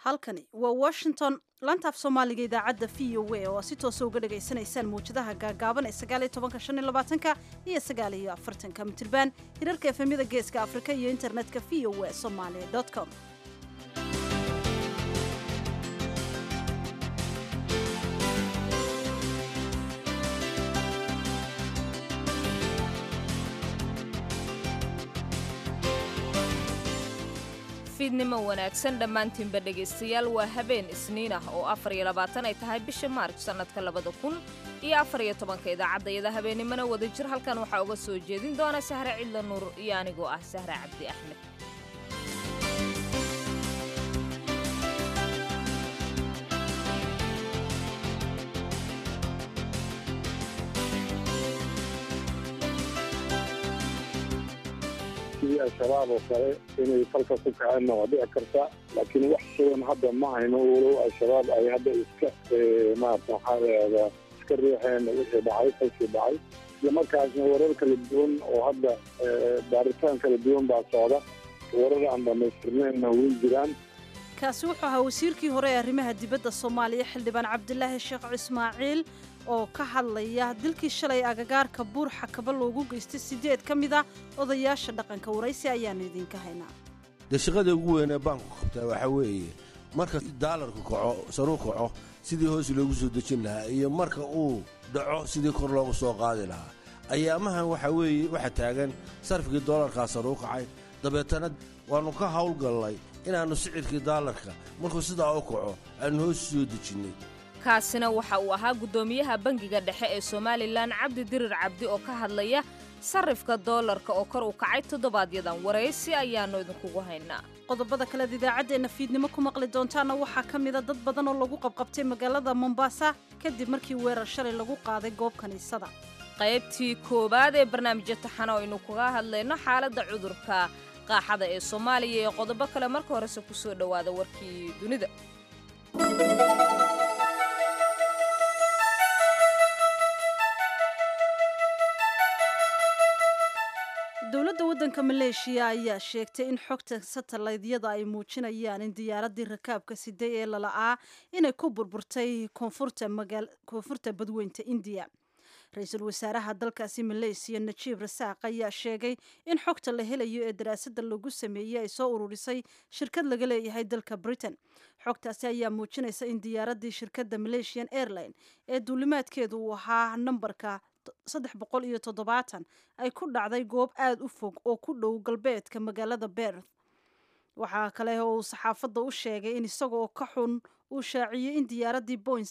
halkani waa washington lantaaf soomaaliga idaacadda v o a oo si toosa uga dhagaysanaysaan mawjadaha gaagaaban ee sagaaliyo tobanka shan iyo labaatanka iyo sagaaliyo afartanka mitirban hirarka efemyada geeska afrika iyo internetka v o a somaali com fiidnimo wanaagsan dhammaantiinba dhegaystayaal waa habeen isniin ah oo afar iyo labaatan ay tahay bisha maarj sannadka labada kun iyo afar iyo tobanka idaacaddayada habeennimona wada jir halkan waxaa uga soo jeedin doona sahre cidla nuur iyo anigoo ah sahre cabdi axmed sidii al-shabaab oo kale inay falka ku kaceenna waa dhici karta laakiin wax sugan hadda ma hayno walow al-shabaab ay hadda iska maarata waxaa layahdaa iska riixeen wixii dhacay falkii dhacay isla markaasna warar kala duwan oo hadda baaritaan kala duwan baa socda warar aan dhamaystirneenna way jiraan kaasi wuxuu ahaa wasiirkii hore ee arrimaha dibadda soomaaliya xildhibaan cabdilaahi sheekh ismaaciil oo ka hadlaya dilkii shalay agagaarka buur xakaba loogu geystay siddeed ka mid a odayaasha dhaqanka waraysi ayaannu idinka haynaa dee shaqada ugu weynee baanku qabtaa waxaa weeye marka daalarku kaco saruu kaco sidii hoos loogu soo dejin lahaa iyo marka uu dhaco sidii kor loogu soo qaadi lahaa ayaamahan waxaa weeye waxaa taagan sarfigii doolarkaa saruu kacay dabeetana waannu ka hawlgallay inaannu sicirkii daalarka markuu sidaa u kaco aannu hoos soo dejinnay kaasina waxa uu ahaa guddoomiyaha bangiga dhexe ee somalilan cabdi dirir cabdi oo ka hadlaya sarrifka doolarka oo kor u kacay toddobaadyadan waraysi ayaannu idinkugu haynaa qodobada kaleed idaacaddeenna fiidnimo ku maqli doontaana waxaa ka mida dad badan oo lagu qabqabtay magaalada mombasa kadib markii weerar shalay lagu qaaday goob kiniisada qaybtii koowaad ee barnaamijya taxana oo aynu kaga hadlayno xaaladda cudurka qaaxada ee soomaaliya iyo qodobo kale marka horese ku soo dhowaada warkii dunida dowladda waddanka maleeshiya ayaa sheegtay in xogta satellaydyada ay muujinayaan in diyaaraddii rakaabka siday ee lala'aa inay ku burburtay koonfurta badweynta indiya ra-iisul wasaaraha dalkaasi maleysiya najiib rasaaq ayaa sheegay in xogta la helayo ee daraasadda lagu sameeyey ay soo ururisay shirkad laga leeyahay dalka britain xogtaasi ayaa muujinaysa in diyaaraddii shirkadda malaysian airline ee duulimaadkeedu uu ahaa nambarka saddex boqol iyo toddobaatan ay ku dhacday goob aada u fog oo ku dhow galbeedka magaalada berth waxaa kale oo uu saxaafadda u sheegay in isagoo ka xun uu shaaciyey in diyaaraddii boing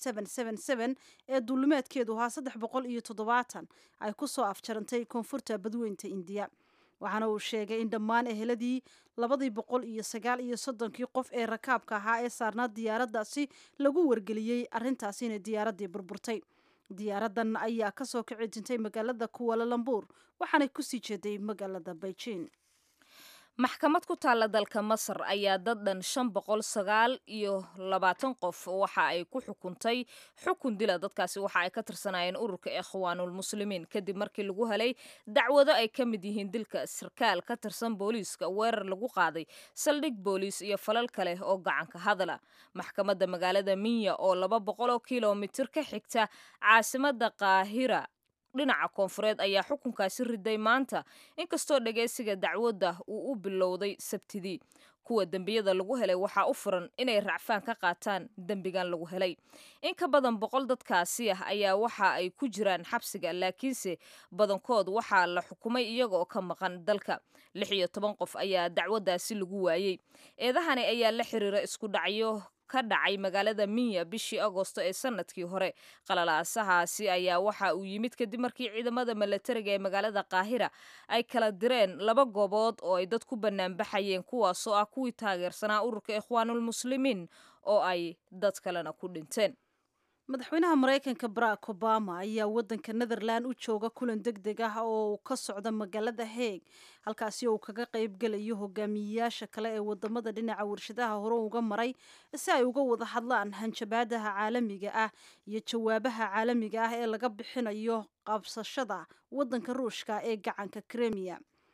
ee duulimaadkeedu ahaa saddex boqol iyo toddobaatan ay ku soo afjarantay koonfurta badweynta indiya waxaana uu sheegay in dhammaan eheladii labadii boqol iyo sagaal iyo soddonkii qof ee rakaabka ahaa ee saarnaa diyaaraddaasi lagu wargeliyey arrintaasi inay diyaaraddii burburtay diyaaraddan ayaa ka soo kici jintay magaalada kuwalalambuur waxaanay kusii jeeday magaalada beijing maxkamad ku taalla dalka masar ayaa dad dhan shan boqol sagaal iyo labaatan qof waxa ay ku xukuntay xukun dila dadkaasi waxa ay ka tirsanayeen ururka ikhwaanulmuslimiin kadib markii lagu helay dacwado ay ka mid yihiin dilka sarkaal ka tirsan booliiska weerar lagu qaaday saldhig booliis iyo falal kale oo gacanka hadala maxkamadda magaalada minya oo laba boqol oo kilomitir ka xigta caasimada qaahira dhinaca koonfureed ayaa xukunkaasi riday maanta inkastoo dhagaysiga dacwadda uu u bilowday sabtidii kuwa dembiyada lagu helay waxaa u furan inay racfaan ka qaataan dembigan lagu helay in ka badan boqol dadkaasi ah ayaa waxa ay ku jiraan xabsiga laakiinse badankood waxaa la xukumay iyagaoo ka maqan dalka lix iyo toban qof ayaa dacwaddaasi lagu waayey eedahani ayaa la xiriira isku dhacyo ka dhacay magaalada minya bishii agosto ee sanadkii hore qalalaasahaasi ayaa waxa uu yimid kadib markii ciidamada milatariga ee magaalada qaahira ay kala direen laba goobood oo ay dad ku banaanbaxayeen kuwaasoo ah kuwii taageersanaa ururka ikhwaanulmuslimiin oo ay dad kalena ku dhinteen madaxweynaha maraykanka barack obama ayaa waddanka netherland u jooga kulan deg deg ah oo ka socda magaalada heeg halkaasi oo uu kaga qaybgelayo hogaamiyeyaasha kale ee wadamada dhinaca warshadaha hore uga maray si ay uga wada hadlaan hanjabaadaha caalamiga ah iyo jawaabaha caalamiga ah ee laga bixinayo qabsashada waddanka ruushka ee gacanka kremiya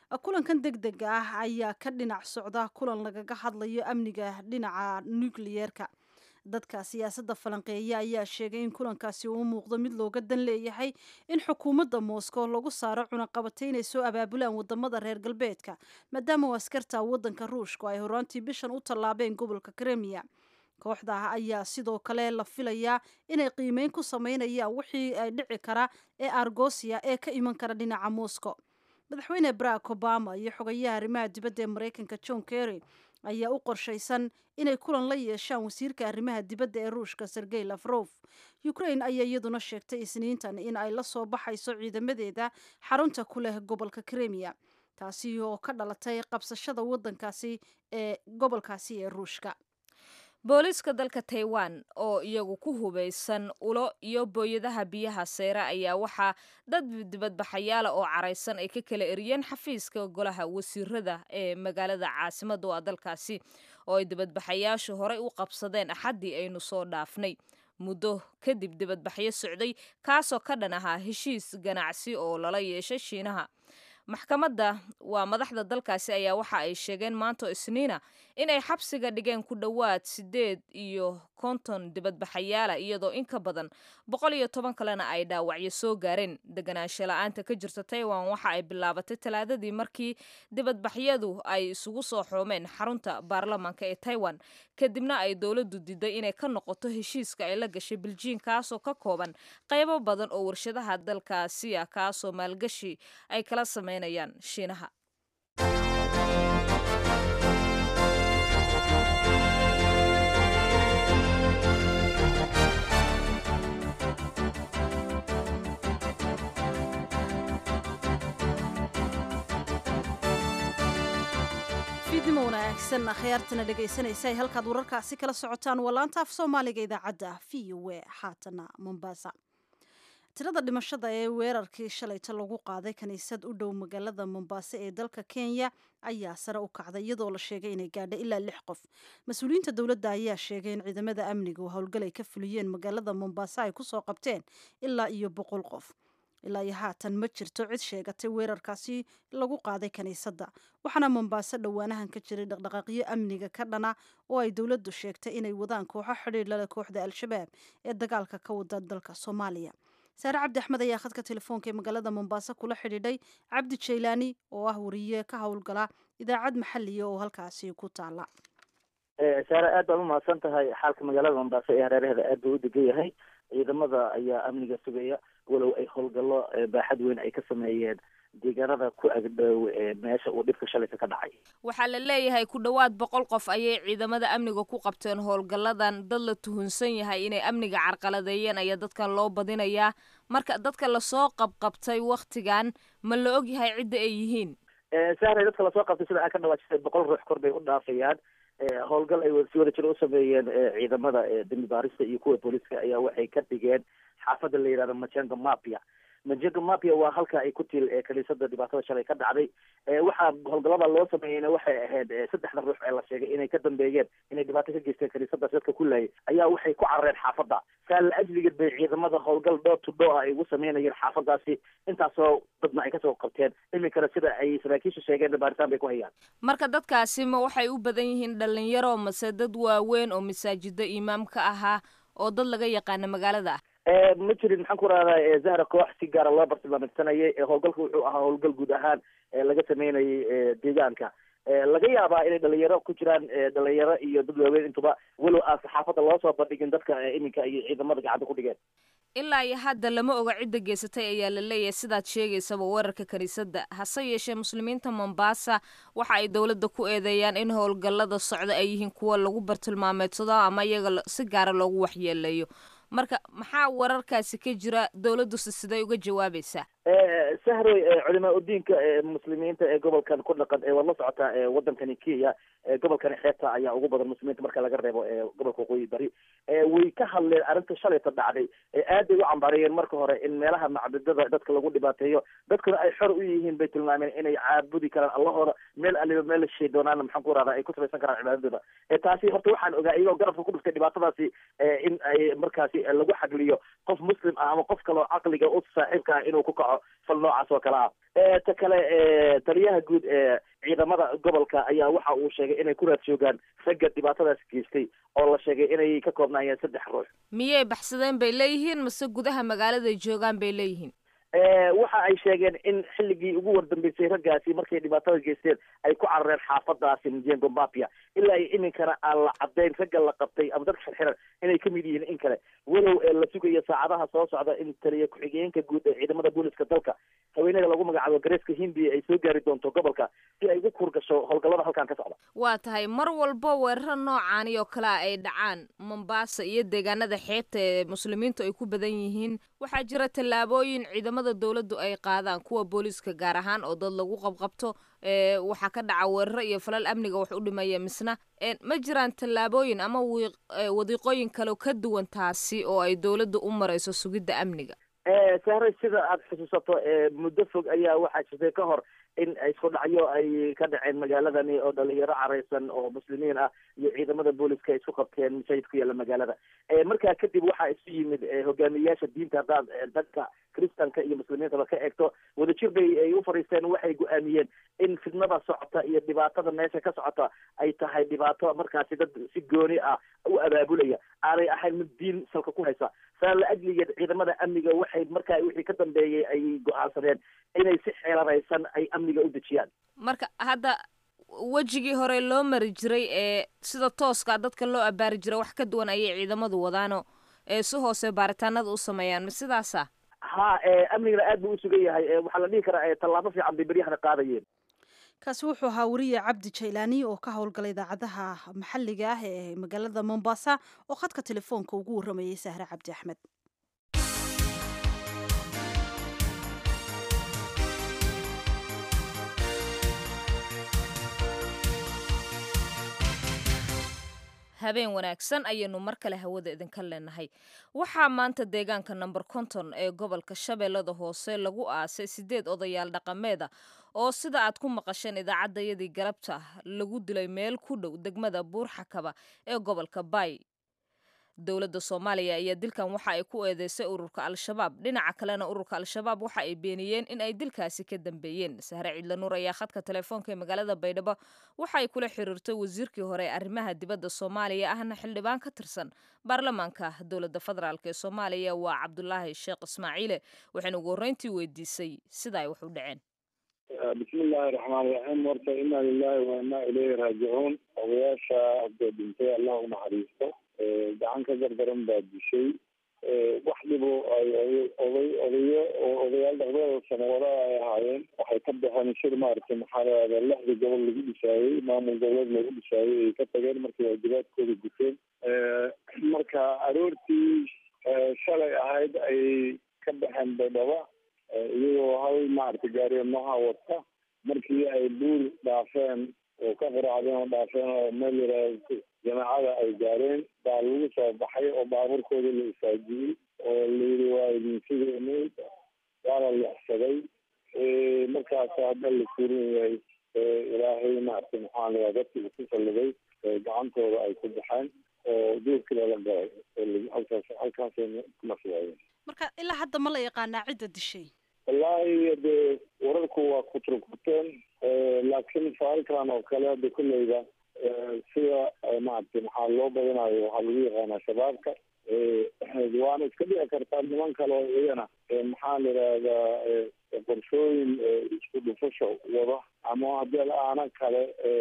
kulankan deg dega ah ayaa ka dhinac socda kulan lagaga hadlayo amniga dhinaca nukliyeerka dadka siyaasadda falanqeeya ayaa sheegay in kulankaasi uu muuqdo mid looga dan leeyahay in xukuumadda moscow lagu saaro cunaqabatay inay soo abaabulaan wadamada reer galbeedka maadaama u askarta waddanka ruushku ay horaantii bishan u tallaabeen gobolka kremiya kooxda ayaa sidoo kale la filayaa inay qiimeyn ku sameynayaan wixii ay dhici kara ee argosia ee ka iman kara dhinaca moscow madaxweyne barack obama iyo xogayaha arrimaha dibadda ee maraykanka john kerry ayaa u qorshaysan inay kulan la yeeshaan wasiirka arrimaha dibadda ee ruushka sergey lafrof ukraine ayaa iyaduna sheegtay isniintan in ay la soo baxayso ciidamadeeda xarunta ku leh gobolka kremiya taasi oo ka dhalatay qabsashada waddankaasi ee gobolkaasi ee ruushka booliiska dalka taiwan oo iyagu ku hubaysan ulo iyo booyadaha biyaha seyre ayaa waxaa dad dibadbaxayaala oo caraysan ay ka kala eriyeen xafiiska golaha wasiirada ee magaalada caasimada waa dalkaasi oo ay dibadbaxayaashu horey u qabsadeen axaddii aynu soo dhaafnay muddo kadib dibadbaxyo socday kaasoo ka dhan ahaa heshiis ganacsi oo lala yeeshay shiinaha maxkamadda waa madaxda dalkaasi ayaa waxa ay sheegeen maanto isniina inay xabsiga dhigeen ku dhowaad siddeed iyo konton dibadbaxayaala iyadoo in ka badan boqol iyo toban kalena ay dhaawacyo soo gaareen deganaansho la-aanta ka jirta taiwan waxa ay bilaabatay talaadadii markii dibadbaxyadu ay isugu soo xoomeen xarunta baarlamaanka ee taiwan kadibna ay dowladdu diiday inay ka noqoto heshiiska ay la gashay biljiin kaasoo ka kooban qaybo badan oo warshadaha dalkaasi ah kaasoo maalgashi ay kala sameynayaan shiinaha fiidnimo wanaagsan akhyaartana dhegaysanaysa ay halkaad wararkaasi kala socotaan waa laanta af soomaaliga idaacadda v o e xaatana mombasa tirada dhimashada ee weerarkii shalayta lagu qaaday kiniisad u dhow magaalada mombasa ee dalka kenya ayaa sare u kacday iyadoo la sheegay inay gaadha ilaa lix qof mas-uuliyiinta dowladda ayaa sheegay in ciidamada amniga oo howlgal ay ka fuliyeen magaalada mombasa ay kusoo qabteen ilaa iyo boqol qof ilaa iyo haatan ma jirto cid sheegatay weerarkaasi lagu qaaday kiniisadda waxaana mombaaso dhowaanahan ka jiray dhaqdhaqaaqyo amniga ka dhana oo ay dowladdu sheegtay inay wadaan kooxo xidhiir lale kooxda al-shabaab ee dagaalka ka wada dalka soomaaliya saare cabdi axmed ayaa khadka telefoonka ee magaalada mombaaso kula xidhiidhay cabdi jaylaani oo ah wariye ka howlgala idaacad maxaliya oo halkaasi ku taala saare aad baad umahadsan tahay xaalka magaalada mombaaso ee hareeraheeda aad buu u degan yahay ciidamada ayaa amniga sugaya walow ay howlgallo baaxad weyn ay ka sameeyeen deegaanada ku agdhow meesha uu dhibka shalayka ka dhacay waxaa la leeyahay ku dhowaad boqol qof ayay ciidamada amniga ku qabteen howlgalladan dad la tuhunsan yahay inay amniga carqaladeeyeen ayaa dadkan loo badinayaa marka dadka lasoo qabqabtay waktigan ma la og yahay cidda ay yihiin sahray dadka lasoo qabtay sida aa ka dhawaajisay boqol ruux kor bay u dhaafayaan howlgal ay si wada jiro u sameeyeen ciidamada dembi baarista iyo kuwa booliska ayaa waxay ka dhigeen xaafadda la yihahdo majenga mapia majenga mapia waa halka ay ku til kaniisada dhibaatada shalay ka dhacday waxaa howlgallada loo sameeyeyna waxay ahayd saddexda ruux ee la sheegay inay ka dambeeyeen inay dhibaato ka geysteen kaniisadaas dadka ku laayay ayaa waxay ku carareen xaafadda saa la ajligeed bay ciidamada howlgal dhoo to dhoo ah ay ugu sameynayeen xaafadaasi intaasoo dadna ay kasoo qabteen iminkana sida ay saraakiisha sheegeen baaritaan bay ku hayaan marka dadkaasi ma waxay u badan yihiin dhalinyaro mase dad waaweyn oo masaajida imaamka ahaa oo dad laga yaqaana magaalada ah ma jirin maxaan ku rahdaa zahra koox si gaara loo bartilmaamidsanayay howlgalka wuxuu ahaa howlgal guud ahaan laga sameynayay deegaanka laga yaabaa inay dhalinyaro ku jiraan dhalinyaro iyo dad waaweyn intuba walow aan saxaafadda loo soo bandhigin dadka iminka iyo ciidamada gacanta ku dhigeen ilaa iyo hadda lama oga cidda geysatay ayaa la leeyahay sidaad sheegaysaba weerarka kiniisadda hase yeeshee muslimiinta mombasa waxa ay dowladda ku eedeeyaan in howlgallada socda ay yihiin kuwa lagu bartilmaameedsado ama iyaga si gaara loogu waxyeeleeyo marka maxaa wararkaasi ka jira dowladduse siday uga jawaabaysaa sahroy culimaa udiinka muslimiinta ee gobolkan ku dhaqan ee waad la socotaa wadankani kenya gobolkani xeebta ayaa ugu badan muslimiinta marka laga reebo gobolka waqooyi bari way ka hadleen arrinta shalayta dhacday aad bay u cambaarayeen marka hore in meelaha macbudada dadka lagu dhibaateeyo dadkuna ay xor u yihiin bay tilmaameen inay caabudi karaan allahooda meel aliba meel la shishay doonaana maxaan ku rahdaa ay ku samaysan karaan cibaadadooda taasi horta waxaan ogaa iyagoo garabka ku dhuftay dhibaatadaasi in ay markaasi lagu xagliyo qof muslim ah ama qof kaloo caqliga u saaxiibka ah inuu ku kaco dhaco fal noocaas oo kale ah ta kale taliyaha guud ee ciidamada gobolka ayaa waxa uu sheegay inay ku raad joogaan ragga dhibaatadaas geystay oo la sheegay inay ka koobnaayeen saddex ruux miyay baxsadeen bay leeyihiin mase gudaha magaaladay joogaan bay leeyihiin waxa ay sheegeen in xilligii ugu wardambeysay raggaasi markay dhibaatada geysteen ay ku carareen xaafadaasi mjengo mapia ilaa iyo iminkana aan la cadayn ragga la qabtay ama dadka xirxiran inay kamid yihiin in kale walow la sugayo saacadaha soo socda in taliya ku-xigeenka guud ee ciidamada booliska dalka haweeneyda lagu magacaabo gareeska hindiya ay soo gaari doonto gobolka si ay ugu kurgasho howlgallada halkan ka socda waa tahay mar walba weeraro noocaani oo kale a ay dhacaan mombasa iyo deegaanada xeebta ee muslimiintu ay ku badan yihiin waxaa jira tallaabooyin ciidamada dowladdu ay qaadaan kuwa booliiska gaar ahaan oo dad lagu qabqabto waxaa ka dhaca weeraro iyo falal amniga wax u dhimaya misna ma jiraan tallaabooyin ama wadiiqooyin kale ka duwan taasi oo ay dowladdu u marayso sugidda amniga sahre sida aada xusuusato muddo fog ayaa waxaa jirtay ka hor in isku dhacyo ay ka dhaceen magaaladani oo dhalinyaro careysan oo muslimiin ah iyo ciidamada booliska ay isku qabteen masaajid ku yaalla magaalada markaa kadib waxaa isu yimid hogaamiyeyaasha diinta haddaad dadka kristanka iyo muslimiintaba ka eegto wadajir bay ay u fadhiisteen waxay go-aamiyeen in fidnada socota iyo dhibaatada meesha ka socota ay tahay dhibaato markaasi dad si gooni ah u abaabulaya aanay ahayn mid diin salka ku haysa saa la ajligeed ciidamada amniga waxay markaa wixii ka dambeeyey ay go-aansadeen inay si xeelanaysan ay amniga u dejiyaan marka hadda wejigii hore loo mari jiray ee sida tooska dadka loo abaari jiray wax ka duwan ayay ciidamadu wadaano ee si hoose baaritaanada u sameeyaan ma sidaasa ha amnigana aad buu usugan yahay waxaa la dhihi karaa tallaabo fiican bay beryahana qaadayeen kaasi wuxuu ahaa wariye cabdi jaylaani oo ka howlgalay idaacadaha maxalliga ah ee magaalada mombasa oo khadka telefoonka ugu warramayay sahre cabdi axmed habeen wanaagsan ayaynu mar kale hawada idinka leenahay waxaa maanta deegaanka number konton ee gobolka shabeellada hoose lagu aasay sideed odayaal dhaqameeda oo sida aad ku maqasheen idaacaddayadii galabta lagu dilay meel ku dhow degmada buurxakaba ee gobolka bay dowladda soomaaliya ayaa dilkan waxa ay ku eedeysay ururka al-shabaab dhinaca kalena ururka al-shabaab waxa ay beeniyeen in ay dilkaasi ka dambeeyeen sahre ciidla nuur ayaa khadka telefoonka ee magaalada baydhabo waxa ay kula xiriirtay wasiirkii hore ee arrimaha dibadda soomaaliya ahna xildhibaan ka tirsan baarlamaanka dowladda federaalk ee soomaaliya waa cabdulaahi sheekh ismaaciile waxayna ugu horreyntii weydiisay sida ay wax u dhaceen bismi illaahi raxmaan raxiim horta inaa lilahi wa inaa ileyhi raajicuun odayaasha hadda dhintay allah u naxariisto gacan ka gardaran baa dishay wax dhibo ay oday odayo oo odayaal dhaqdada sanawada ay ahaayeen waxay ka baxeen shir maaragtay maxaa lahahda lixda gobol lagu dhisaayey maamul goboleed lagu dhisaayey ay ka tageen markii waajibaadkooda guteen marka aroortii shalay ahayd ayay ka baxeen baydhaba iyagoo hal maaragtay gaariyo nooha wata markii ay buur dhaafeen oo ka qaraacdeen oo dhaafeen oo meel yaraah jamaacada ay gaareen baa lagu soo baxay oo baabuurkooda la isaajiyey oo layidhi waa idin sideeni waa la leexsaday markaas hadda la suurin yahay ilaahay maaragtay maxaa layaa dadkii ku salliday gacantooda ay ku baxeen oo duurkii lala galay halkaas halkaasay ku nafwaayeen marka ilaa hadda ma la yaqaanaa cidda dishay wallaahi dee wararku waa kuturkuteen laakiin faalkan oo kale hadda kolleyda sida maaragtay maxaa loo badanayo waxaa lagu yaqaanaa shabaabka waana iska dhici kartaa niman kale oo iyagana maxaa la yidhaahdaa qorshooyin isku dhufasho wada ama haddii aana kale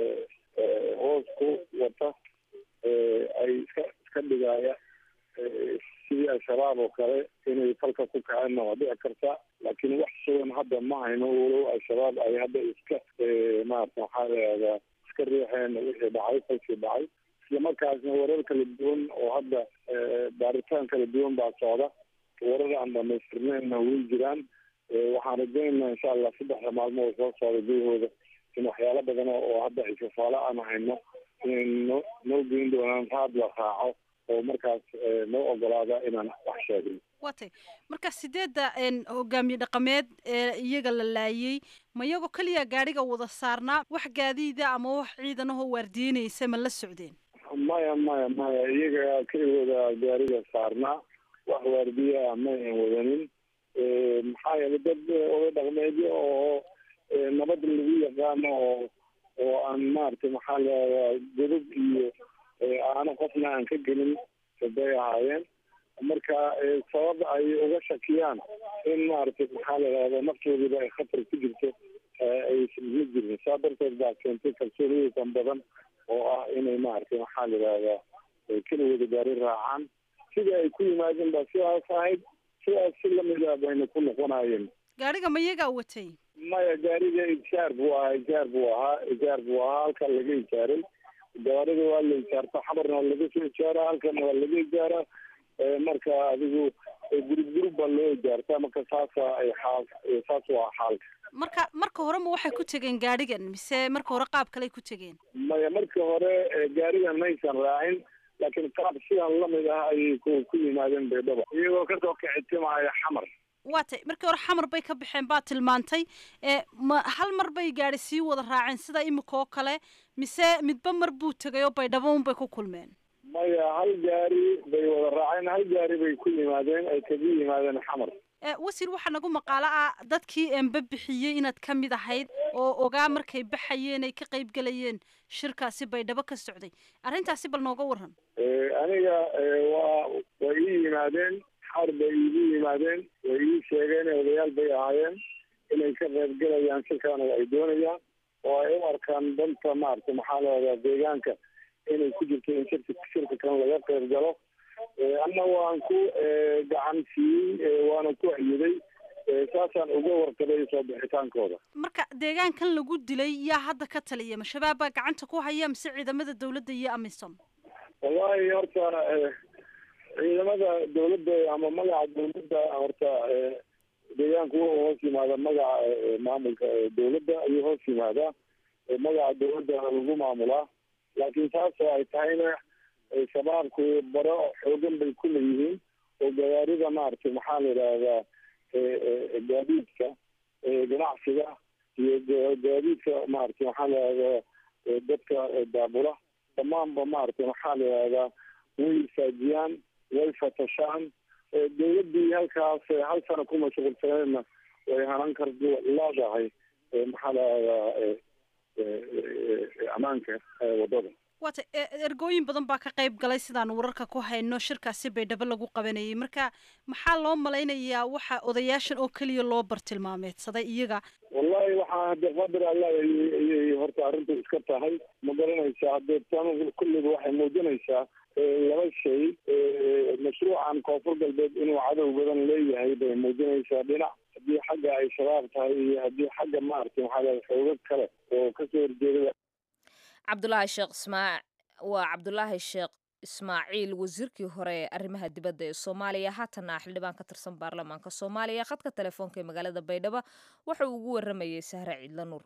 hoos ku wata ay iska iska dhigaya sidii al-shabaab oo kale inay falka ku kaceenna waa dhici karta laakiin wax sugan hadda ma hayno walow al-shabaab ay hadda iska maarata maxaa layahdaa iska riixeen wixii dhacay falkii dhacay isla markaasna warar kala duwan oo hadda baaritaan kala duwan baa socda warar aan dhamaystirneenna way jiraan waxaan rajaynaynaa insha allah saddexda maalmood soo socda gudahooda in waxyaalo badan oo hadda xisafaalo aan hayno inay noo noo geyn doonaan raad la raaco oo markaas noo ogolaada inaan wax sheegno watay marka sideedda hogaamiye dhaqameed ee iyaga la laayay ma iyagoo keliya gaadhiga wada saarnaa wax gaadiida ama wax ciidanahoo waardiinaysa ma la socdeen maya maya maya iyaga keligooda gaariga saarnaa wax waardiya ah ma ayan wadanin maxaa yeelay dad oda dhaqmeedyo oo nabad lagu yaqaano oo oo aan maaragtay maxaa leedaa godab iyo aano qofna aan ka gelin bay ahaayeen marka sabab ay uga shakiyaan in maaragtay maxaa la yidhahda naftoodiiba ay khatar ku jirto aysan ma jirin saa darteed baa keentay kalsooniyeysan badan oo ah inay maaragtay maxaa la yidhahdaa keligooda gaari raacaan sidai ay ku yimaadeen baa sidaas ahayd sidaas si lamida bayna ku noqonayeen gaadhiga ma iyagaa watay maya gaariga ijaar buu ahaa ijaar buu ahaa ijaar buu ahaa halkaa laga ijaaray gaariga waa la ijaarta xabarna waa laga soo ijaara halkana waa laga ijaara marka adigu gurub gurub baa loo ijaartaa marka saasa ay xaal saas waa xaalka marka marka hore ma waxay ku tegeen gaadhigan mise marka hore qaab kaley ku tegeen maya marka hore gaarigan maysan raacin laakiin qaab sidan lamid ah ayay ku ku yimaadeen baydhaba iyagoo kasoo kicitimaya xamar waa tay markii hore xamar bay ka baxeen baa tilmaantay ma hal mar bay gaadhi sii wada raaceen sida imika oo kale mise midba mar buu tegay oo baydhabo un bay ku kulmeen maya hal gaari bay wada raaceen hal gaari bay ku yimaadeen ay kaga yimaadeen xamar wasiir waxaa nagu maqaalo ah dadkii enba bixiyey inaad ka mid ahayd oo ogaa markay baxayeen ay ka qayb gelayeen shirkaasi baydhabo ka socday arrintaasi bal nooga waran aniga waa way ii yimaadeen xar bay iigu yimaadeen way ii sheegeen odayaal bay ahaayeen inay ka qayb gelayaan shirkaana ay doonayaan oo ay u arkaan danta maaragtay maxaa leedaa deegaanka inay ku jirto in shirka shirka kan laga qayb galo anna waan ku gacan siiyey waana ku ayiday saasaan uga warqabay soo bixitaankooda marka deegaankan lagu dilay yaa hadda ka taliya ma shabaab baa gacanta ku haya mise ciidamada dawladda iyo amisom wallahi horta ciidamada dawladda ama magaca dawladda horta deegaanku wuxuu hoos yimaada magaca maamulka dawladda ayuu hoos yimaadaa magaca dawladda lagu maamulaa laakiin saasoo ay tahayna shabaabku baro xoogan bay ku leeyihiin oo gawaarida maaragtay maxaa la yidhaahdaa gaadiidka ganacsiga iyo gaadiidka maaragtay maxaa la yidhahdaa dadka daabula dhammaanba maaragtay maxaa la yidhahdaa way saajiyaan way fatashaan dawladdii halkaas hal sano ku mashquulsaneedna way hanan kar leedahay maxaa la yidhahdaa ammaanka waddada waata ergooyin badan baa ka qayb galay sidaan wararka ku hayno shirkaasi baydhabo lagu qabanayay marka maxaa loo malaynayaa waxa odayaashan oo keliya loo bartilmaameedsaday iyaga wallahi waxaa hade qadar alla ayay horta arrintu iska tahay ma garanaysaa hadee tan kulliga waxay muujinaysaa laba shay mashruucan koonfur galbeed inuu cadow badan leeyahay bay muujinaysaa dhinac haddii xagga ay shabaab tahay iyo haddii xagga maaragtay maxaa leedahay xoogag kale oo kasoo horjeeda cabdulaahi sheekh ismaa waa cabdulaahi sheekh ismaaciil wasiirkii hore ee arrimaha dibadda ee soomaaliya haatana xildhibaan ka tirsan baarlamaanka soomaaliya khadka telefoonka ee magaalada baydhabo waxa uu ugu waramayey sahre ciidla nuur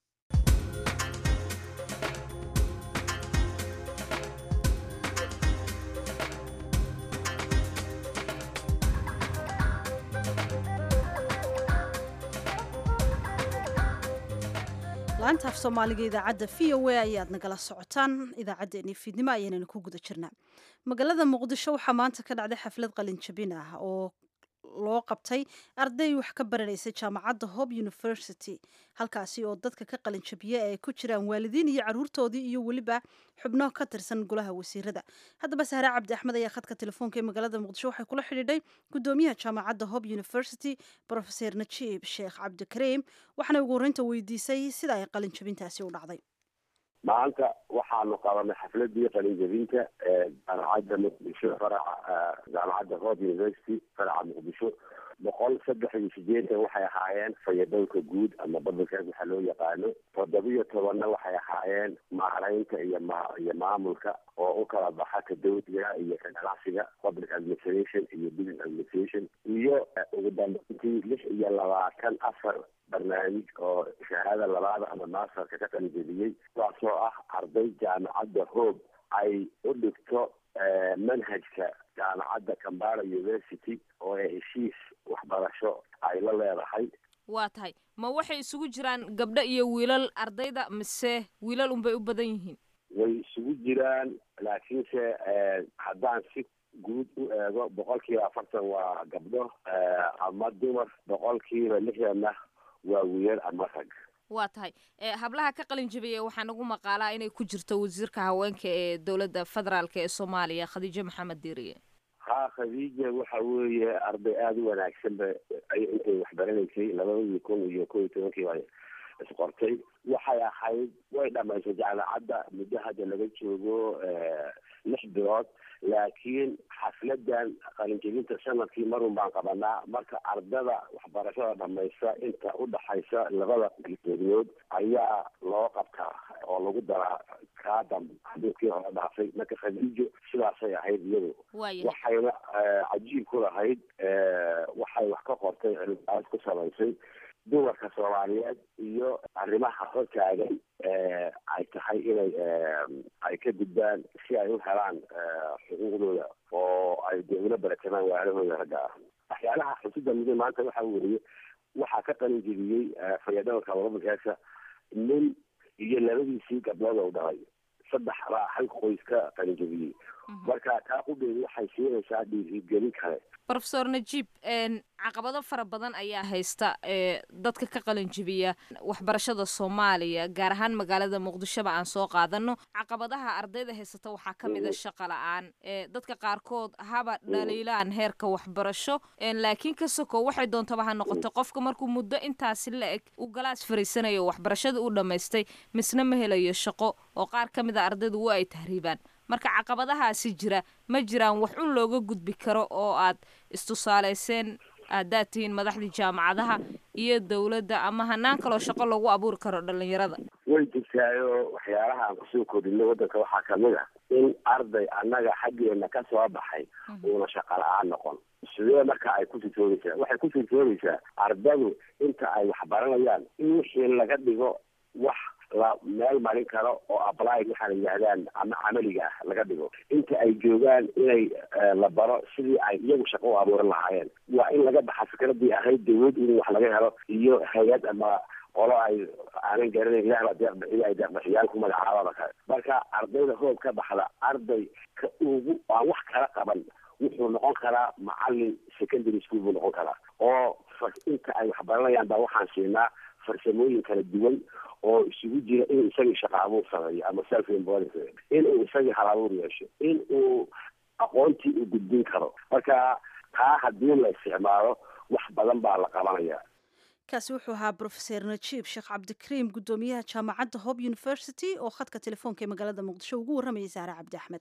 laanta af soomaaliga idaacadda v o a ayaad nagala socotaan idaacaddeenii fiidnimo ayaanana ku guda jirnaa magaalada muqdisho waxaa maanta ka dhacday xaflad qalin jabin ah oo loo qabtay arday wax ka baranaysa jaamacadda hob university halkaasi oo dadka ka qalin jabiya ay ku jiraan waalidiin iyo caruurtoodii iyo weliba xubno ka tirsan golaha wasiirada haddaba sahre cabdi axmed ayaa khadka telefoonka ee magaalada muqdisho waxay kula xidhiidhay gudoomiyaha jaamacadda hob university profeser najiib sheekh cabdikariim waxaana ugu horreynta weydiisay sida ay qalin jabintaasi u dhacday maanta waxaanu qabanay xafladii qalinjabinta ee jaamacadda muqdisho faraca jaamacadda hob university faraca muqdisho boqol saddex iyo sideetan waxay ahaayeen fayadowka guud ama badalkaas waxaa loo yaqaano toddobiyo tobanna waxay ahaayeen maaraynta iyo ma iyo maamulka oo u kala baxa ka dawliga iyo ka ganacsiga public administration iyo business administration iyo ugu dambeyntii lix iyo labaatan afar barnaamij oo shahaada labaada ama masterka ka qalinjebiyey kuwaasoo ah arday jaamacadda hoob ay u dhigto manhajka jaamacadda cambara university oo ay heshiis waxbarasho ay la leedahay waa tahay ma waxay isugu jiraan gabdho iyo wiilal ardayda mise wiilal unbay u badan yihiin way isugu jiraan laakiinse haddaan si guud u eego boqolkiiba afartan waa gabdho ama dumar boqolkiiba lixdanna waa wiilal ama rag waa tahay hablaha ka qalin jabiyey waxaa nagu maqaalaa inay ku jirto wasiirka haweenka ee dowladda federaalk ee soomaaliya khadiijo maxamed diiriye ha khadiija waxa weeye arday aada u wanaagsan ba intay waxbaranaysay labadii kun iyo kow iyo tobankii baa isqortay waxay ahayd way dhamaysay jaamacadda muddo hadda laga joogo lix bilood laakiin xafladan qalinjebinta sanadkii marun baan qabanaa marka ardada waxbarashada dhamaysta inta udhaxaysa labada degnood ayaa loo qabtaa oo lagu daraa kaa dambe xaduudkii hore dhaafay marka khadiijo sidaasay ahayd iyadu waxayna cajiib ku lahayd waxay wax ka qortay cilmibaas ku samaysay dumarka soomaaliyeed iyo arrimaha hortaagan ay tahay inay ay ka gudbaan si ay u helaan xuquuqdooda oo ay dee ula baratamaan waalahooda ragga ah waxyaalaha xusida mudan maanta waxaa weriye waxaa ka qalin jebiyey fayadhowrka wadadankeesa nin iyo labadiisii gabdhood oo dhalay saddex baa hal qoys ka qalin jebiyey marka taa qudeedu waxay siinaysaa dhiirigelin kale rofesor najiib caqabado fara badan ayaa haysta ee dadka ka qalin jibiya waxbarashada soomaaliya gaar ahaan magaalada muqdishoba aan soo qaadano caqabadaha ardayda haysata waxaa ka mid a shaqa la-aan dadka qaarkood haba dhaliilaan heerka waxbarasho laakiin ka soko waxay doontaba ha noqoto qofka markuu muddo intaasi la eg u galaas fariisanayo waxbarashada u dhammaystay misna ma helayo shaqo oo qaar ka mid a ardaydu wa ay tahriibaan marka caqabadahaasi jira ma jiraan wax un looga gudbi karo oo aad istusaalayseen haddaad tihiin madaxdii jaamacadaha iyo dowladda ama hanaan kaloo shaqo lagu abuuri karo dhalinyarada way jirtaayo waxyaalaha aan kusoo kordhino waddanka waxaa kamid ah in arday annaga xaggeena ka soo baxay uuna shaqa la-aan noqon sidee marka ay ku sitoobaysaa waxay ku sitoobaysaa ardadu inta ay waxbaranayaan in wixii laga dhigo wax la meel marin karo oo apply waxaa la yidhahdaan ama camaliga ah laga dhigo inta ay joogaan inay la baro sidii ay iyagu shaqo u abuuran lahaayeen waa in laga baxa fikradii ahayd dawlad in wax laga helo iyo hay-ad ama qolo ay aanan garanayn ilahba deeqbixiyo ay deeqbixiyaal ku magacaababa kale marka ardayda hoob ka baxda arday ka ugu aan wax kala qaban wuxuu noqon karaa macalin secondary school buu noqon karaa oo inta ay waxbaranayaan baa waxaan siinaa farsamooyin kala duwan oo isugu jira inuu isagii shaqa abuur sameeyo ama self employment inuu isagii hal abuur yeesho in uu aqoontii u gudbin karo marka taa haddii la isticmaalo wax badan baa la qabanaya kaasi wuxuu ahaa brofeser najiib sheekh cabdikariim guddoomiyaha jaamacadda hope university oo khadka telefoonka ee magaalada muqdisho ugu warramayay saare cabdi axmed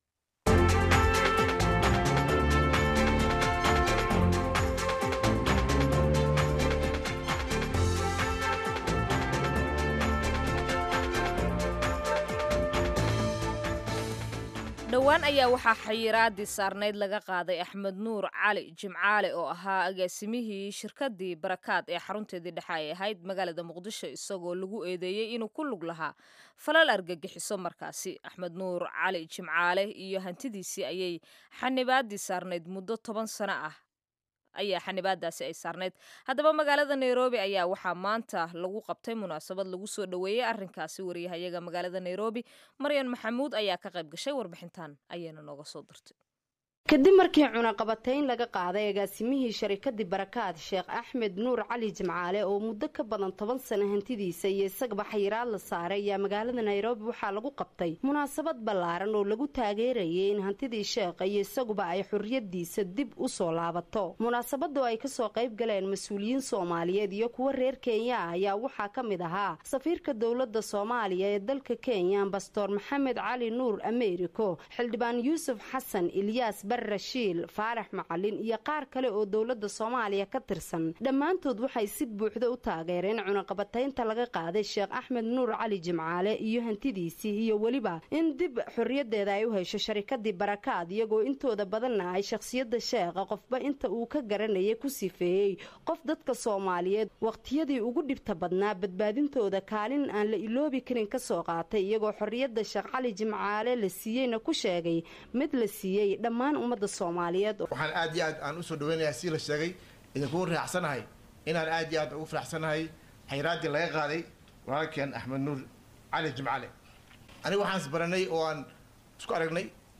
dhowaan ayaa waxaa xayiraadii saarnayd laga qaaday axmed nuur cali jimcaale oo ahaa agaasimihii shirkadii barakaad ee xarunteedii dhexe ay ahayd magaalada muqdisho isagoo lagu eedeeyey inuu ku lug lahaa falal argagixiso markaasi axmed nuur cali jimcaale iyo hantidiisii ayay xanibaadii saarnayd muddo toban sano ah ayaa xanibaadaasi ay saarnayd haddaba magaalada nairobi ayaa waxaa maanta lagu qabtay munaasabad lagu soo dhoweeyey arrinkaasi wariyahayaga magaalada nairobi maryan maxamuud ayaa ka qayb gashay warbixintan ayaana nooga soo dirtay kadib markii cunaqabatayn laga qaaday agaasimihii sharikadii barakaad sheekh axmed nuur cali jimcaale oo muddo ka badan toban sano hantidiisa iyo isagaba xayiraad la saaray ayaa magaalada nairobi waxaa lagu qabtay munaasabad ballaaran oo lagu taageerayay in hantidii sheekha iyo isaguba ay xorriyadiisa dib u soo laabato munaasabada oo ay kasoo qayb galeen mas-uuliyiin soomaaliyeed iyo kuwo reer kenya ah ayaa waxaa ka mid ahaa safiirka dowladda soomaaliya ee dalka kenya ambastoor maxamed cali nuur americo xildhibaan yuusuf xasan ilyaas rashiil faarax macalin iyo qaar kale oo dowladda soomaaliya ka tirsan dhammaantood waxay si buuxda u taageereen cunaqabataynta laga qaaday sheekh axmed nuur cali jimcaale iyo hantidiisii iyo weliba in dib xorriyadeeda ay u hesho sharikadii barakaad iyagoo intooda badanna ay shakhsiyadda sheekha qofba inta uu ka garanayay ku sifeeyey qof dadka soomaaliyeed wakhtiyadii ugu dhibta badnaa badbaadintooda kaalin aan la iloobi karin ka soo qaatay iyagoo xorriyadda sheekh cali jimcaale la siiyeyna ku sheegay mid la siiyey dhammaan ummadda soomaaliyeed waxaan aad iyo aad aan usoo dhaweynayaa si la sheegay idinkugu raacsanahay inaan aad iyo aad ugu faraxsanahay xayraaddii laga qaaday walaalkeen axmed nuur cali jimcale aniga waxaan isbaranay oo aan isku aragnay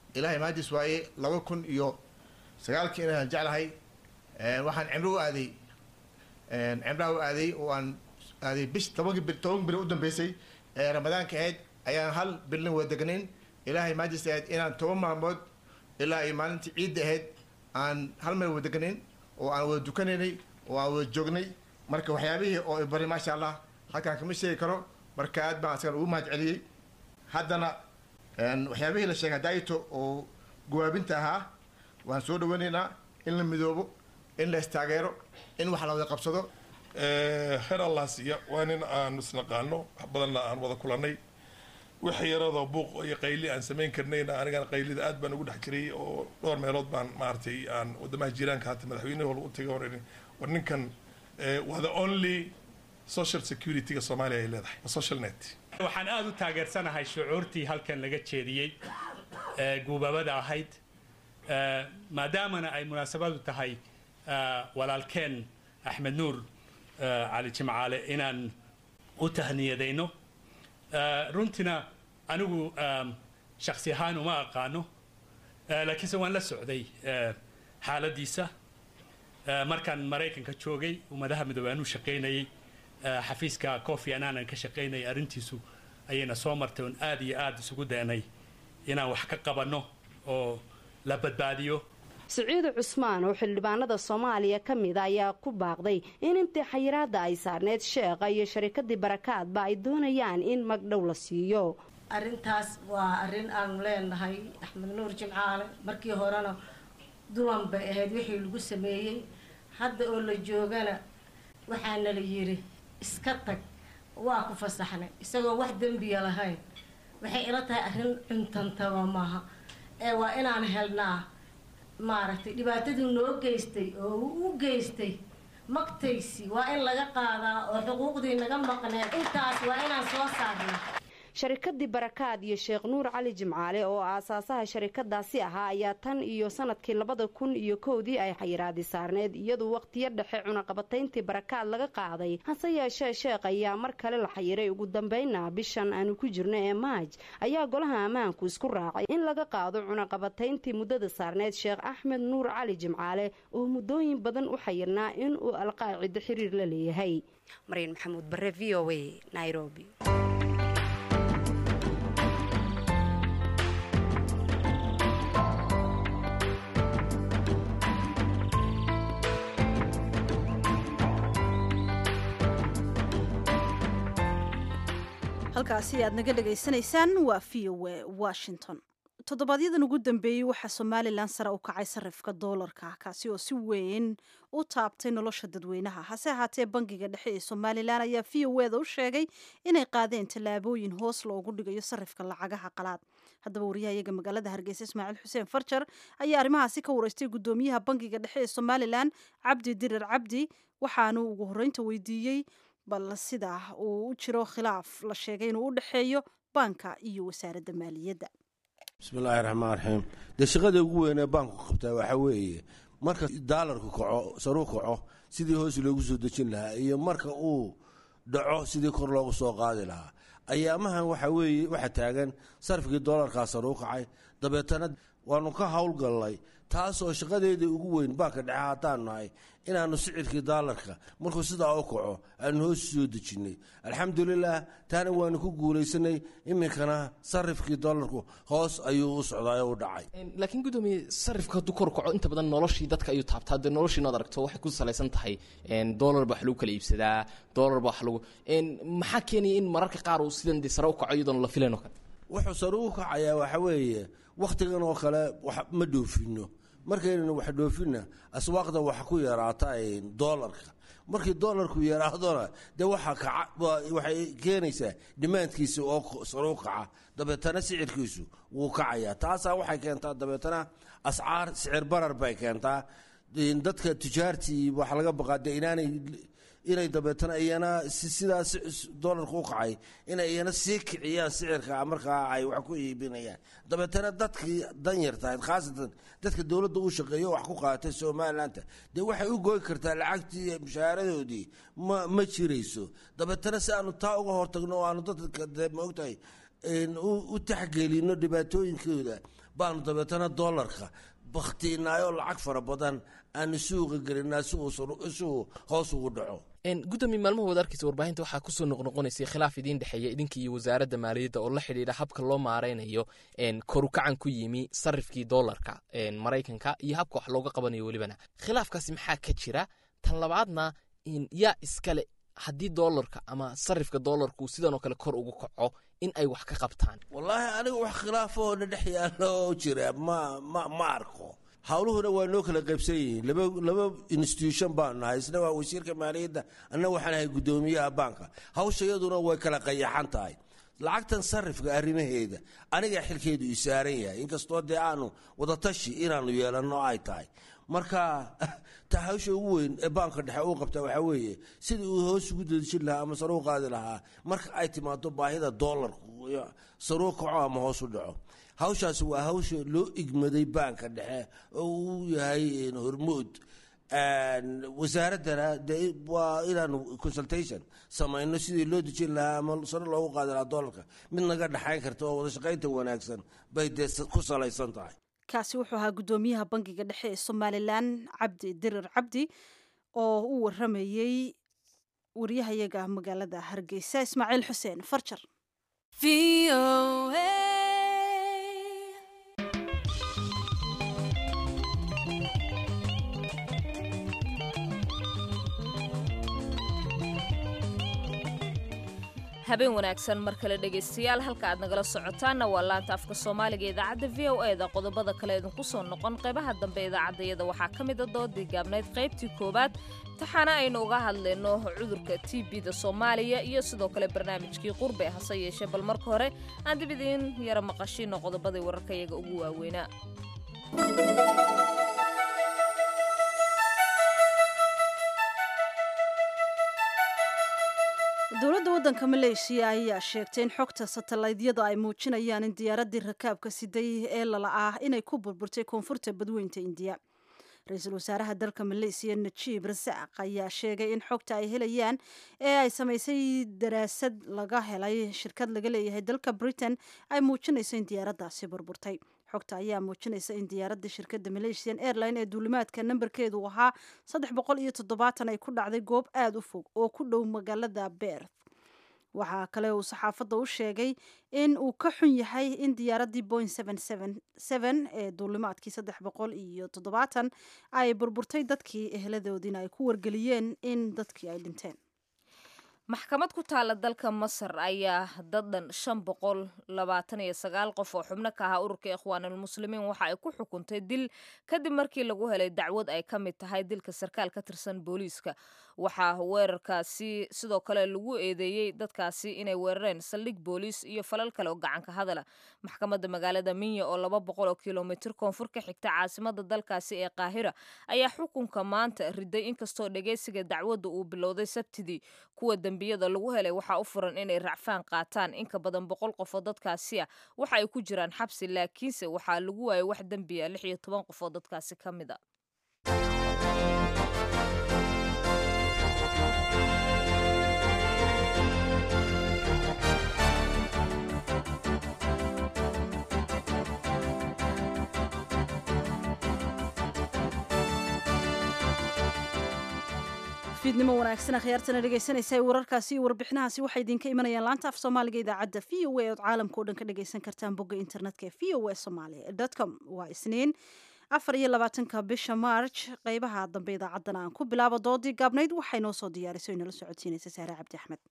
ilaahay maadis waaye laba kun iyo sagaalkii inaan jeclahay waxaan cimro u aaday cimraha u aaday oo aan aaday bish tobanki bil toban bil u dambeysay ee ramadaanka ahayd ayaan hal bilna wada degnayn ilaahay maajis ahayd inaan toban maalmood ilaa iyo maalintii ciidda ahayd aan hal meel wada degnayn oo aan wada dukanaynay oo aan wada joognay marka waxyaabihii oo bari maasha allah halkaan kama sheegi karo marka aad baan asagan ugu mahad celiyey haddana waxyaabihii la sheegay daayito oo gawaabinta ahaa waan soo dhaweynaynaa in la midoobo in la istaageero in wax la wada qabsado heer allah siiya waa nin aan isnaqaano wax badanna aan wada kulannay wixii yaradoo buuq iyo qayli aan samayn karnayna anigana qaylida aad baan ugu dhex jiray oo dhowr meelood baan maaragtay aan wadamaha jiiraanka hata madaxweyne walba u tagay hore war ninkan waa the only social security-ga soomaaliya ay leedahay social net waxaan aada u taageersanahay shucuurtii halkan laga jeediyey ee guubabada ahayd maadaamana ay munaasabadu tahay walaalkeen axmed nuur cali jimcaale inaan u tahniyadayno runtina anigu shaksi ahaan uma aqaano laakiinse waan la socday xaaladiisa markaan maraykanka joogay ummadaha midoobey aan u shaqaynayay xafiiska cofi anaanan ka shaqaynayay arrintiisu ayayna soo martay oon aada iyo aada isugu daynay inaan wax ka qabanno oo la badbaadiyo siciide cusmaan oo xildhibaanada soomaaliya ka mida ayaa ku baaqday in intii xayiraada ay saarneyd sheekha iyo sharikadii barakaadba ay doonayaan in magdhow la siiyo arrintaas waa arrin aanu leenahay axmed nuur jimcaale markii horena duwan bay ahayd wixii lagu sameeyey hadda oo la joogana waxaana la yidhi iska tag waa ku fasaxnay isagoo wax dembiya lahayn waxay ila tahay arrin cuntantaba maaha ee waa inaan helnaa maaragtay dhibaatadii noo geystay oo uu u geystay magtaysi waa in laga qaadaa oo xuquuqdii naga maqneed intaas waa inaan soo saarnaa sharikadii barakaad iyo sheekh nuur cali jimcaale oo aasaasaha sharikadaasi ahaa ayaa tan iyo sanadkii labada kun iyo kowdii ay xayiraadi saarneyd iyaduu waqtiyo dhexe cunaqabatayntii barakaad laga qaaday hase yeeshee sheekh ayaa mar kale la xayiray ugu dambayna bishan aanu ku jirno ee maaj ayaa golaha ammaanku isku raacay in laga qaado cunaqabatayntii muddada saarneyd sheekh axmed nuur cali jimcaale oo muddooyin badan u xayirnaa inuu alqaacido xiriir la leeyahay maryan maxamuud bare v o a nairobi halkaasi aad naga dhegaysanaysaan waa v o a washington toddobaadyaddan ugu dambeeyey waxaa somalilan sare u kacay sarifka doolarka kaasi oo si weyn u taabtay nolosha dadweynaha hase ahaatee bangiga dhexe ee somalilan ayaa v o eda u sheegay inay qaadeen tallaabooyin hoos loogu dhigayo sarifka lacagaha qalaad haddaba wariyahayaga magaalada hargeysa ismaaciil xuseen farjar ayaa arrimahaasi ka wareystay guddoomiyaha bangiga dhexe ee somalilan cabdi dirir cabdi waxaanu ugu horreynta weydiiyey bal sida uu u jiro khilaaf la sheegay inuu u dhexeeyo baanka iyo wasaaradda maaliyadda bismillaahi raxmaan raxiim dee shaqada ugu weynee baanku qabtaa waxaa weeye marka daalarku kaco saruu kaco sidii hoos loogu soo dejin lahaa iyo marka uu dhaco sidii kor loogu soo qaadi lahaa ayaamahan waxa weeye waxaa taagan sarfigii doolarkaa saruu kacay dabeetana waanu ka howlgallay taasoo shaqadeedii ugu weyn baanka dhexe haddaan nahay inaannu sicirkii daalarka markuu sidaa u kaco aanu hoos soo dejinnay alxamdulilaah taana waanu ku guulaysanay iminkana sarifkii doolarku hoos ayuu u socdaay u dhacay laakiin gudoomiye sarifka hadduu kor kaco inta badan noloshii dadka ayuu taabtaa dee noloshii inaad aragto waxay ku salaysan tahay doolar baa wax lagu kala iibsadaa doolar baa wax lagu maxaa keenaya in mararka qaar uu sidan dee sare u kaco iyadoon la filayn oo kale wuxuu sare u kacayaa waxa weeye wakhtigan oo kale ma dhoofino markaynanu wax dhoofinna aswaaqda waxa ku yaraata doolarka markii doolarku yaraadona dee waxay keenaysaa dhimaandkiisa oo saru kaca dabeetana sicirkiisu wuu kacayaa taasaa waxay keentaa dabeetana ascaar sicir barar bay keentaa dadka tujaartii waxa laga baqaa de inaanay inay dabeetana iyana sidaa doolarka u kacay inay iyana sii kiciyaan sicirka markaa ay wax ku iibinayaan dabeetana dadkii danyartahayd khaasatan dadka dowladda u shaqeeyo wax ku qaaatay somalilanka dee waxay u gooyi kartaa lacagtii mushaaharadoodii ma ma jirayso dabeetana si aanu taa uga hortagno o aanu dadka de maogtahay u taxgelino dhibaatooyinkooda baanu dabeetana doolarka bakhtiinaayoo lacag fara badan aanu suuqa gelinaa si uu hoos ugu dhaco gudoomiye maalmahood arkaysa warbaahinta waxaa kusoo noqnoqonaysay khilaaf idiin dhexeeya idinka iyo wasaaradda maaliyadda oo la xidhiidha habka loo maaraynayo korukacan ku yimi sarifkii doolarka maraykanka iyo habka wax looga qabanayo welibana khilaafkaasi maxaa ka jira tan labaadna yaa iskale haddii doolarka ama sarifka doolarku sidan oo kale kor ugu kaco in ay wax ka qabtaan wallaahi aniga wax khilaafoo na dhex yaalo oo jira ma ma ma arko howluhuna waa noo kala qaybsan yihiin laba laba institution baanu nahay isna waa wasiirka maaliyadda anna waxaan ahay guddoomiyaha baanka hawsha iyaduna way kala qayaxan tahay lacagtan sarifka arrimaheeda aniga xilkeedu ii saaran yahay inkastoo dee aanu wadatashi inaanu yeelanno ay tahay marka ta hawsha ugu weyn ee baanka dhexe uu qabta waxaa weeye sidii uu hoos ugu dadejin lahaa ama saruu qaadi lahaa marka ay timaado baahida doolarku saruu kaco ama hoos u dhaco hawshaasi waa hawsha loo igmaday baanka dhexe oo uu yahay hormood wasaaraddana de waa inaanu consultation samayno sidii loo dejin lahaa ama sare loogu qaadi lahaa doolarka mid naga dhexayn karta oo wada shaqaynta wanaagsan bay dee ku salaysan tahay kaasi wuxuu ahaa guddoomiyaha bangiga dhexe ee somalilan cabdi dirir cabdi oo u waramayey waryahayaga magaalada hargeysa ismaaciil xuseen farjar habeen wanaagsan mar kale dhegaystayaal halka aad nagala socotaanna waa laanta afka soomaaliga idaacadda v o e da qodobada kale idinku soo noqon qaybaha dambe idaacaddayada waxaa ka mida doodii gaabnayd qaybtii koowaad taxaana aynu uga hadlayno cudurka t b da soomaaliya iyo sidoo kale barnaamijkii qurbe hase yeeshee bal marka hore aan dib idiin yara maqashiino qodobadii wararkayaga ugu waaweynaa dowladda waddanka maleeshiya ayaa sheegtay in xogta satalaydyada ay muujinayaan in diyaaraddii rakaabka siday ee lala ah inay ku burburtay koonfurta badweynta indiya ra-iisul wasaaraha dalka maleesiya najiib rasaaq ayaa sheegay in xogta ay helayaan ee ay samaysay daraasad laga helay shirkad laga leeyahay dalka britain ay muujinayso in diyaaraddaasi burburtay xogta ayaa muujinaysa in diyaaradda shirkadda malaysian airline ee duulimaadka nambarkeedu ahaa saddex boqol iyo toddobaatan ay ku dhacday goob aada u fog oo ku dhow magaalada beerth waxaa kale uu saxaafadda u sheegay in uu ka xun yahay in diyaaraddii boing ee duulimaadkii saddex boqol iyo toddobaatan ay burburtay dadkii eheladoodiina ay ku wargeliyeen in dadkii ay dhinteen maxkamad ku taala dalka masar ayaa dadan shan boqol labaatan iyo sagaal qof oo xubno ka ahaa ururka ikhwaanulmuslimiin waxa ay ku xukuntay dil kadib markii lagu helay dacwad ay ka mid tahay dilka sarkaal ka tirsan booliiska waxaa weerarkaasi sidoo kale lagu eedeeyey dadkaasi inay weerareen saldhig booliis iyo falal kale oo gacanka hadala maxkamadda magaalada minya oo laba boqol oo kilomitir koonfur ka xigta caasimada dalkaasi ee qaahira ayaa xukunka maanta riday inkastoo dhegeysiga dacwadda uu bilowday sabtidii kuwa dembiyada lagu helay waxaa u furan inay racfaan qaataan inka badan boqol qof oo dadkaasi ah waxa ay ku jiraan xabsi laakiinse waxaa lagu waayay wax dembiya lix iyo toban qof oo dadkaasi ka mid a fiidnimo wanaagsan akhyaartana dhegaysanaysa wararkaasi iyo warbixinahaasi waxay idinka imanayaan laanta af soomaaliga idaacadda v o a ood caalamka o dhan ka dhagaysan kartaan bogga internetka ee v o a somaali com waa isniin afar iyo labaatanka bisha march qeybaha dambe idaacaddana aan ku bilaabo doodii gaabnayd waxay noo soo diyaarisay inala socodsiinaysa saare cabdi axmed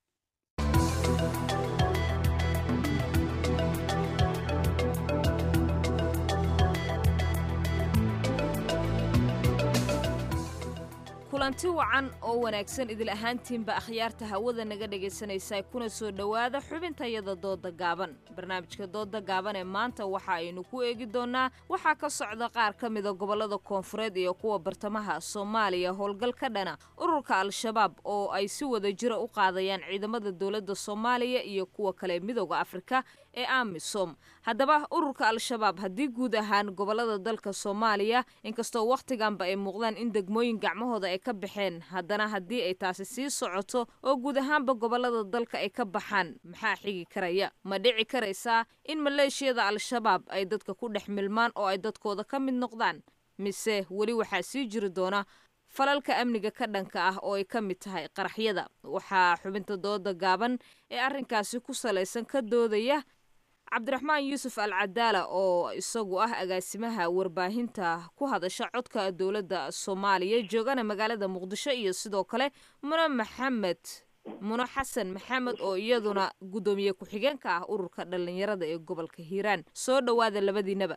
kulanti wacan oo wanaagsan idil ahaantiinba akhyaarta hawada naga dhegaysanaysaa kuna soo dhowaada xubintayada dooda gaaban barnaamijka dooda gaaban ee maanta waxa aynu ku eegi doonnaa waxaa ka socda qaar ka mida gobollada koonfureed iyo kuwa bartamaha soomaaliya howlgal ka dhana ururka al-shabaab oo ay si wada jira u qaadayaan ciidamada dowladda soomaaliya iyo kuwa kale midooda afrika ee amisom haddaba ururka al-shabaab haddii guud ahaan gobollada dalka soomaaliya inkastoo wakhtiganba ay muuqdaan in degmooyin gacmahooda ay ka baxeen haddana haddii ay taasi sii socoto oo guud ahaanba gobollada dalka ay ka baxaan maxaa xigi karaya ma dhici karaysaa in maleeshiyada al-shabaab ay dadka ku dhex milmaan oo ay dadkooda ka mid noqdaan mise weli waxaa sii jiri doona falalka amniga ka dhanka ah oo ay ka mid tahay qaraxyada waxaa xubinta dooda gaaban ee arrinkaasi ku salaysan ka doodaya cabdiraxmaan yuusuf al cadaala oo isagu ah agaasimaha warbaahinta ku hadasha codka dowladda soomaaliya joogana magaalada muqdisho iyo sidoo kale mune maxamed muno xasan maxamed oo iyaduna guddoomiye ku-xigeenka ah ururka dhallinyarada ee gobolka hiiraan soo dhowaada labadiinaba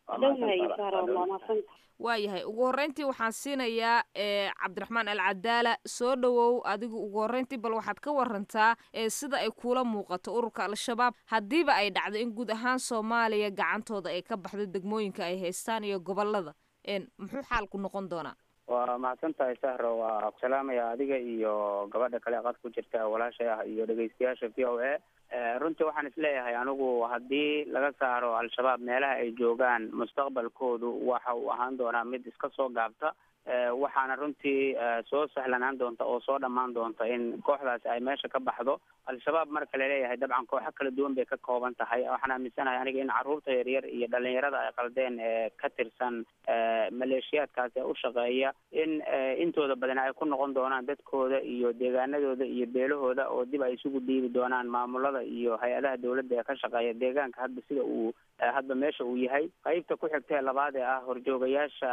waayahay ugu horreyntii waxaan siinayaa ee cabdiraxmaan al cadaala soo dhowow adigu ugu horreyntii bal waxaad ka warantaa ee sida ay kuula muuqato ururka al-shabaab haddiiba ay dhacdo in guud ahaan soomaaliya gacantooda ay ka baxdo degmooyinka ay haystaan iyo gobolada muxuu xaalku noqon doonaa waa mahadsan tahay sahro waa ku salaamaya adiga iyo gabadha kale qad ku jirta walaashay ah iyo dhegeystayaasha v o a runtii waxaan isleeyahay anigu haddii laga saaro al-shabaab meelaha ay joogaan mustaqbalkoodu waxa uu ahaan doonaa mid iska soo gaabta waxaana runtii soo sahlanaan doonta oo soo dhammaan doonta in kooxdaasi ay meesha ka baxdo al-shabaab marka laleeyahay dabcan kooxo kala duwan bay ka kooban tahay waxaan aaminsanahay aniga in carruurta yaryar iyo dhalinyarada ay qaldeen ee ka tirsan maleeshiyaadkaasi ee u shaqeeya in intooda badan ay ku noqon doonaan dadkooda iyo deegaanadooda iyo beelahooda oo dib ay isugu dhiibi doonaan maamulada iyo hay-adaha dowladda ee ka shaqeeya deegaanka hadba sida uu hadba meesha uu yahay qeybta ku xigta ee labaad ee ah horjoogayaasha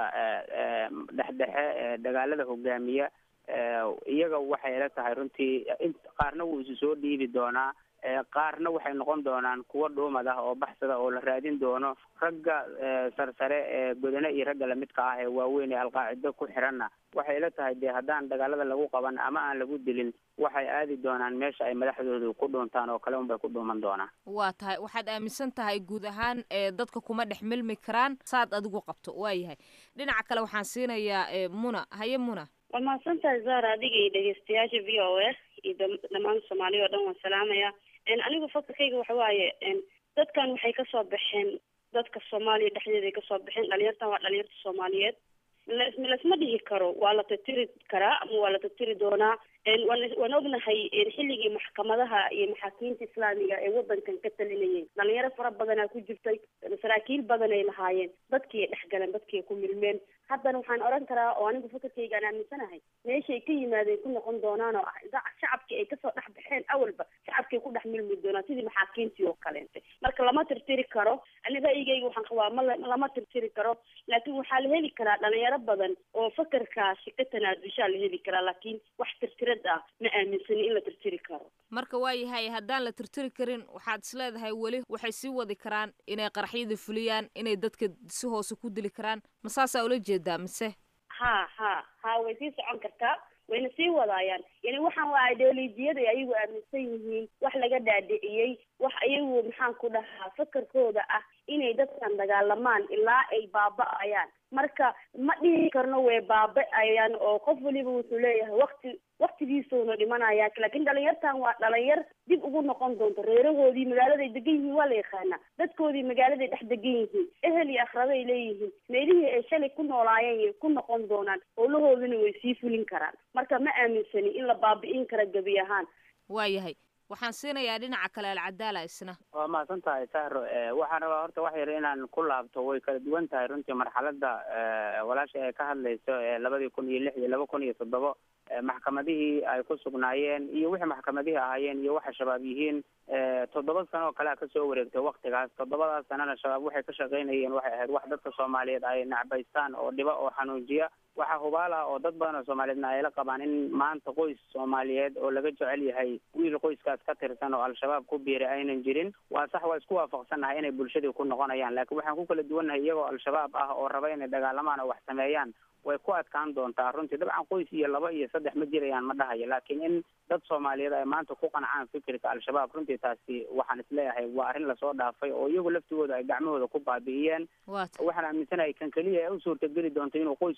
dhexdhexe ee dagaalada hogaamiya iyaga waxay ila tahay runtii qaarna wuu isu soo dhiibi doonaa qaarna waxay noqon doonaan kuwo dhuumad ah oo baxsada oo la raadin doono ragga sarsare ee godane iyo ragga lamidka ah ee waaweyn ee alqaacido ku xiranna waxay ila tahay dee haddaan dagaalada lagu qaban ama aan lagu dilin waxay aadi doonaan meesha ay madaxdoodu ku dhuuntaan oo kale unbay ku dhuuman doonaan waa tahay waxaad aaminsan tahay guud ahaan ee dadka kuma dhex milmi karaan saad adigu qabto waayahay dhinaca kale waxaan siinayaa muna haye muna waa mahadsantahay zara adiga iyo dhegeystayaasha v o a iyo dhammaan soomaaliya oo dhan waan salaamaya anigu fakarkayga waxa waaye dadkan waxay kasoo baxeen dadka soomaaliya dhexdeeda ay kasoo baxeen dhalinyartan waa dhalinyarta soomaaliyeed lasma dhihi karo waa la tirtiri karaa ama waa la tirtiri doonaa waan ognahay xilligii maxkamadaha iyo maxaakiimta islaamiga ee wadankan ka talinayeen dhalinyaro fara badanaa ku jirtay saraakiil badan ay lahaayeen dadkii ay dhexgaleen dadkii ay ku milmeen haddana waxaan oran karaa oo anigu fakarkayga aan aaminsanahay meeshay ka yimaadeen ku noqon doonaan oo ah shacabkii ay kasoo dhex baxeen awalba shacabkay ku dhex milmi doonaan sidii maxaakiimtii oo kaleente marka lama tirtiri karo ani ra'yigayga waxaan qabaa ma lama tirtiri karo laakiin waxaa la heli karaa dhalinyaro badan oo fakarkaasi ka tanaadushaa la heli karaa laakiin wax tirtirad ah ma aaminsani in la tirtiri karo marka waayahay haddaan la tirtiri karin waxaad isleedahay weli waxay sii wadi karaan inay qaraxyada fuliyaan inay dadka si hoose ku dili karaan ma saasaa ula jeedaa mise ha ha ha way sii socon kartaa wayna sii wadaayaan yani waxaan waa ideolojiyada ayagu aaminsan yihiin wax laga dhaadhiciyey wax ayagu maxaan ku dhahaa fakarkooda ah inay dadkan dagaalamaan ilaa ay baaba-ayaan marka ma dhihi karno way baaba-ayaan oo qof waliba wuxuu leeyahay wakti waktigiisuuna dhimanaya laakiin dhalinyartan waa dhalinyar dib ugu noqon doonto reerahoodii magaaladay degan yihiin waa la yaqaanaa dadkoodii magaaladay dhex degan yihiin ehel iyo akhraday leeyihiin meelihii ay shalay ku noolaayeen yay ku noqon doonaan howlahooduna way sii fulin karaan marka ma aaminsani in la baabi'in kara gebi ahaan waayahay waxaan siinayaa dhinaca kale alcadaala isna waa mahadsan tahay sahro waxaan rabaa horta wax yar inaan ku laabto way kala duwan tahay runtii marxaladda walaasha ay ka hadlayso labadii kun iyo lix iyo laba kun iyo toddobo maxkamadihii ay ku sugnaayeen iyo wixii maxkamadihii ahaayeen iyo waxa shabaab yihiin toddoba sano oo kale a kasoo wareegtay waktigaas toddobadaas sanana shabaab waxay ka shaqaynayeen waxay ahayd wax dadka soomaaliyeed ay nacbaystaan oo dhiba oo xanuujiya waxaa hubaal ah oo dad badan oo soomaaliyeedna ay la qabaan in maanta qoys soomaaliyeed oo laga jecel yahay wiil qoyskaas ka tirsan oo al-shabaab ku biiray aynan jirin waa sax waa isku waafaqsannahay inay bulshadii ku noqonayaan laakiin waxaan ku kala duwannahay iyagoo al-shabaab ah oo raba inay dagaalamaan oo wax sameeyaan way ku adkaan doontaa runtii dabcan qoys iyo laba iyo saddex ma jirayaan ma dhahayo laakiin in dad soomaaliyeed ay maanta ku qancaan fikirka al-shabaab runtii taasi waxaan isleeyahay waa arrin lasoo dhaafay oo iyagu laftigooda ay gacmahooda ku baabi'iyeen waxaan aaminsanahay kan keliya ee u suurtageli doonto inuu qoyskiisa ku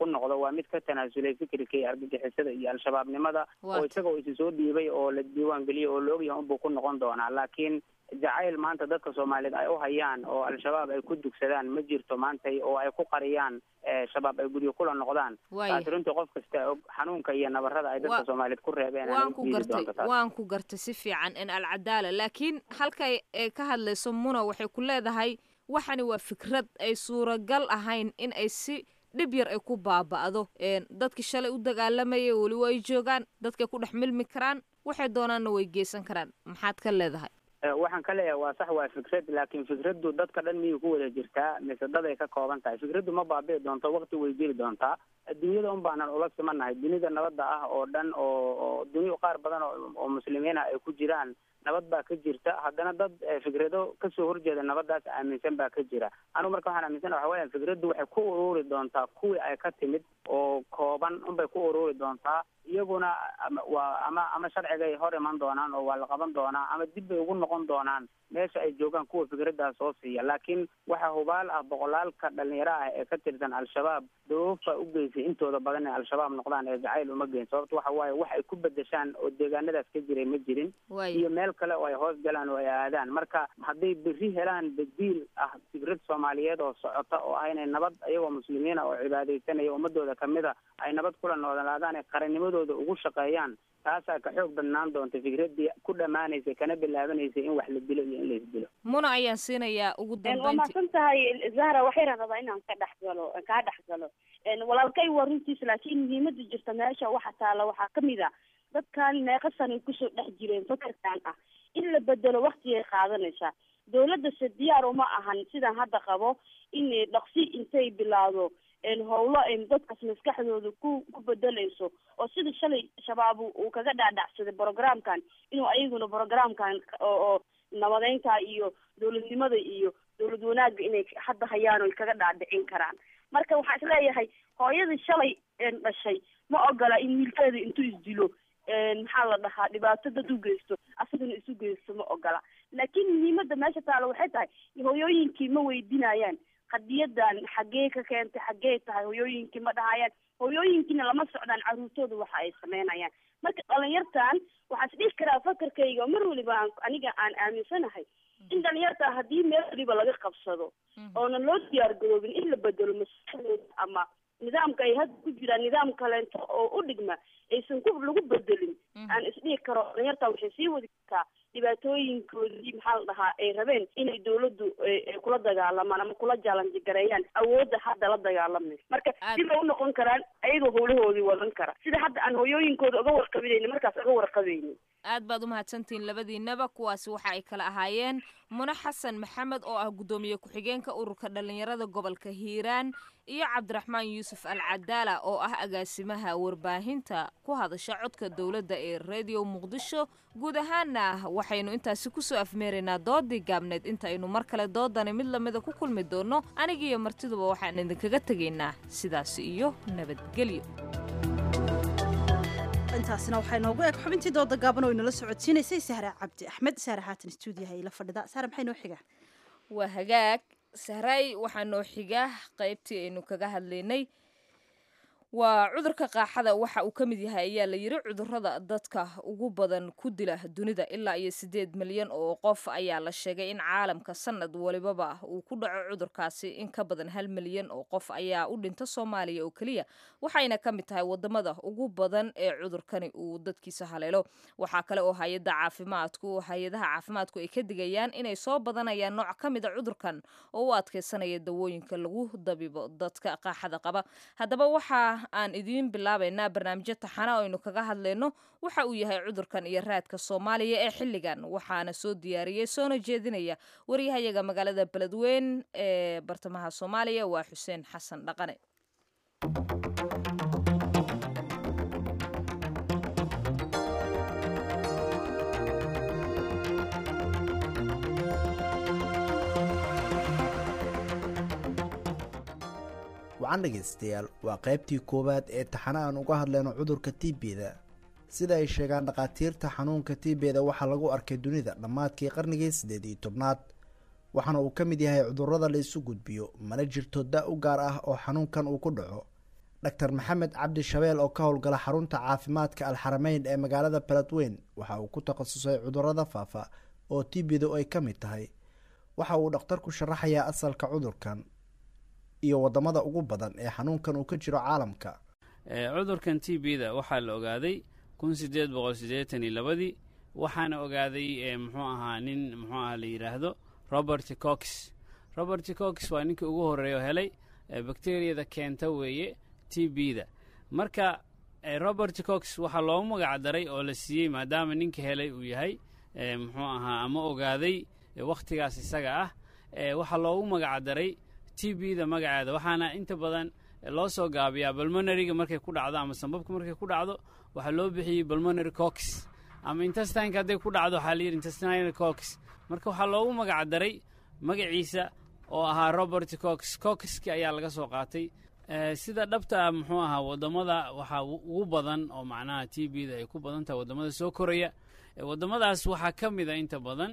noqdo waa mid ka tanaasulay fikirka iyo argagixisada iyo al-shabaabnimada oo isaga oo isi soo dhiibay oo la diiwaan geliyay oo la ogyahay unbuu ku noqon doonaa laakiin jacayl maanta dadka soomaaliyeed ay u hayaan oo al-shabaab ay ku dugsadaan ma jirto maantay oo ay ku qariyaan shabaab ay guryo kula noqdaan taasi runtii qof kasta og xanuunka iyo nabarada ay dadka soomaaliyeed ku reebeen waan ku gartay waan ku gartay si fiican in alcadaala laakiin halkay ka hadlayso muna waxay ku leedahay waxani waa fikrad ay suuragal ahayn in ay si dhib yar ay ku baaba'do dadkii shalay u dagaalamayay weli waa ay joogaan dadkay ku dhex milmi karaan waxay doonaanna way geysan karaan maxaad ka leedahay waxaan ka leeyahay waa sax waa fikrad laakiin fikraddu dadka dhan miyay ku wada jirtaa mise daday ka kooban tahay fikraddu ma baabi'i doonto wakti way jiri doontaa adduunyada un baanan ula simanahay dunida nabadda ah oo dhan oo oo duniya qaar badan oo oo muslimiina ay ku jiraan nabad baa ka jirta haddana dad fikrado kasoo horjeeda nabadaas aaminsan baa ka jira anigu marka waxaan aaminsan waxa weya fikraddu waxay ku ururi doontaa kuwii ay ka timid oo kooban unbay ku ururi doontaa iyaguna waa ama ama sharcigay hor iman doonaan oo waa la qaban doonaa ama dib bay ugu noqon doonaan meesha ay joogaan kuwa fikraddaas soo siiya laakiin waxaa hubaal ah boqolaalka dhalinyaro ah ee ka tirsan al-shabaab dawoofa u geysay intooda badan ee al-shabaab noqdaan ee jacayl uma geyn sababto waxa waaye wax ay ku bedeshaan oo deegaanadaas ka jiray ma jirin iyo meel kale oo ay hoos galaan oo ay aadaan marka hadday berri helaan badiil ah fikrad soomaaliyeed oo socota oo ah inay nabad iyagoo muslimiina oo cibaadaysanaya ummadooda kamida ay nabad kula noolaadaan ee qarannimadooda ugu shaqeeyaan taasaa ka xoog badnaan doonta fikraddii ku dhammaanaysay kana bilaabanaysay in wax la dilo iyo in la isdilo muna ayaan siinayaa ugu waa dambeynti mahadsan tahay zahra waxayna rabaa inaan ka dhex galo kaa dhex galo walaalkay waa runtiis laakiin muhiimada jirta meesha waxa taala waxaa kamid a dadkan meeqa sanay kusoo dhex jireen fakarkan ah in la bedelo waktigay qaadanaysaa dawladda se diyaar uma ahan sidaan hadda qabo in dhaqsi intay bilaado howlo ay dadkaas maskaxdooda ku ku bedelayso oo sida shalay shabaab uu kaga dhaadhacsaday programkan inuu ayaguna programkan oo nabadeynta iyo dawladnimada iyo dawlad wanaagga inay hadda hayaan oy kaga dhaadhicin karaan marka waxaa isleeyahay hooyadii shalay dhashay ma ogola in wiilkeeda intuu isdilo maxaa la dhahaa dhibaato dad u geysto asagana isu geysto ma ogola laakiin muhiimada meesha taalo waxay tahay hooyooyinkii ma weydinayaan qadiyadan xaggee ka keentay xaggee tahay hoyooyinkii ma dhahayaan hoyooyinkiina lama socdaan caruurtooda waxa ay sameynayaan marka dhalinyartan waxaa is dhihi karaa fakarkayga mar waliba aan aniga aan aaminsanahay in dhalinyarta haddii meel waliba laga qabsado oonan loo diyaar garoobin in la bedelo maskaxdooda ama nidaamka ay hadda ku jiraan nidaam kaleento oo u dhigma aysan ku lagu bedelin aan isdhihi karo dhalinyarta waxay sii wadi kartaa dhibaatooyinkoodii maxaa la dhahaa ay rabeen inay dawladdu ay kula dagaalamaan ama kula jaalanji gareeyaan awoodda hadda la dagaalamayso marka sibay u noqon karaan ayagoo howlahoodii wadan kara sida hadda aan hoyooyinkooda uga warqabinayni markaas uga warqabayni aad baad umahadsantihiin labadiinaba kuwaasi waxa ay kala ahaayeen mune xasan maxamed oo ah guddoomiye ku-xigeenka ururka dhalinyarada gobolka hiiraan iyo cabdiraxmaan yuusuf al cadaala oo ah agaasimaha warbaahinta ku hadasha codka dowladda ee radio muqdisho guud ahaana waxaynu intaasi kusoo afmeeraynaa doodii gaabneed intaynu mar kale doodani mid lamida ku kulmi doonno anigiiyo martiduba waxaan idinkaga tegaynaa sidaasi iyo nabadgelyo intaasina waxaa inoogu eg xubintii dooda gaaban oo inala socodsiinaysay sahra cabdi axmed sahra haatan stuudiyaha ila fadhida sahra maxay noo xigaa waa hagaag sahray waxaa noo xiga qaybtii aynu kaga hadlaynay waa cudurka qaaxada waxa uu ka mid yahay ayaa la yiri cudurada dadka ugu badan ku dila dunida ilaa iyo sideed milyan oo qof ayaa la sheegay in caalamka sanad walibaba uu ku dhaco cudurkaasi in ka badan hal milyan oo qof ayaa u dhinta soomaaliya oo keliya waxayna ka mid tahay wadamada ugu badan ee cudurkani uu dadkiisa haleelo waxaa kale oo hay-ada caafimaadku hay-adaha caafimaadku ay ka digayaan inay soo badanayaan nooc ka mid a cudurkan oo u adkeysanaya dawooyinka lagu dabibo dadka qaaxada qaba haddaba waxaa aan idiin bilaabaynaa barnaamijyo taxana oo aynu kaga hadlayno waxa uu yahay cudurkan iyo raadka soomaaliya ee xilligan waxaana soo diyaariyey soona jeedinaya waryahayaga magaalada beledweyn ee bartamaha soomaaliya waa xuseen xasan dhaqane wacan dhegaystayaal waa qaybtii koowaad ee taxana aan uga hadlayno cudurka tiibeda sida ay sheegaan dhakhaatiirta xanuunka tiibeda waxaa lagu arkay dunida dhammaadkii qarnigii siddeed iyo tobnaad waxaana uu ka mid yahay cudurrada la isu gudbiyo mana jirto da u gaar ah oo xanuunkan uu ku dhaco dr maxamed cabdi shabeel oo ka howlgala xarunta caafimaadka alxarameyn ee magaalada beledweyn waxa uu ku takhasusay cudurada faafa oo tbdu ay ka mid tahay waxa uu dhakhtarku sharaxayaa asalka cudurkan iyo wadamada ugu badan ee xanuunkan uu ka jiro caalamka cudurkan t b da waxaa la ogaaday kun sideed boqol siddeetan iyo labadii waxaana ogaaday muxuu ahaa nin muxuu aha la yidhaahdo robert cox robert cox waa ninkii ugu horreeya oo helay bakteriyada keenta weeye t b da marka robert cox waxaa loogu magac daray oo la siiyey maadaama ninka helay uu yahay muxuu ahaa ama ogaaday wakhtigaas isaga ah waxaa loogu magac daray t b da magaceeda waxaana inta badan loo soo gaabiyaa balmonariga markay ku dhacdo ama sambabka markay ku dhacdo waxaa loo bixiyey balmonary cox ama intestineka hadday ku dhacdo waxaa layidhi intestinal cox marka waxaa loogu magac daray magaciisa oo ahaa robert cox coxki ayaa laga soo qaatay sida dhabta ah muxuu ahaa wadamada waxaa ugu badan oo macnaha t b da ay ku badan tahay wadamada soo koraya wadamadaas waxaa ka mid a inta badan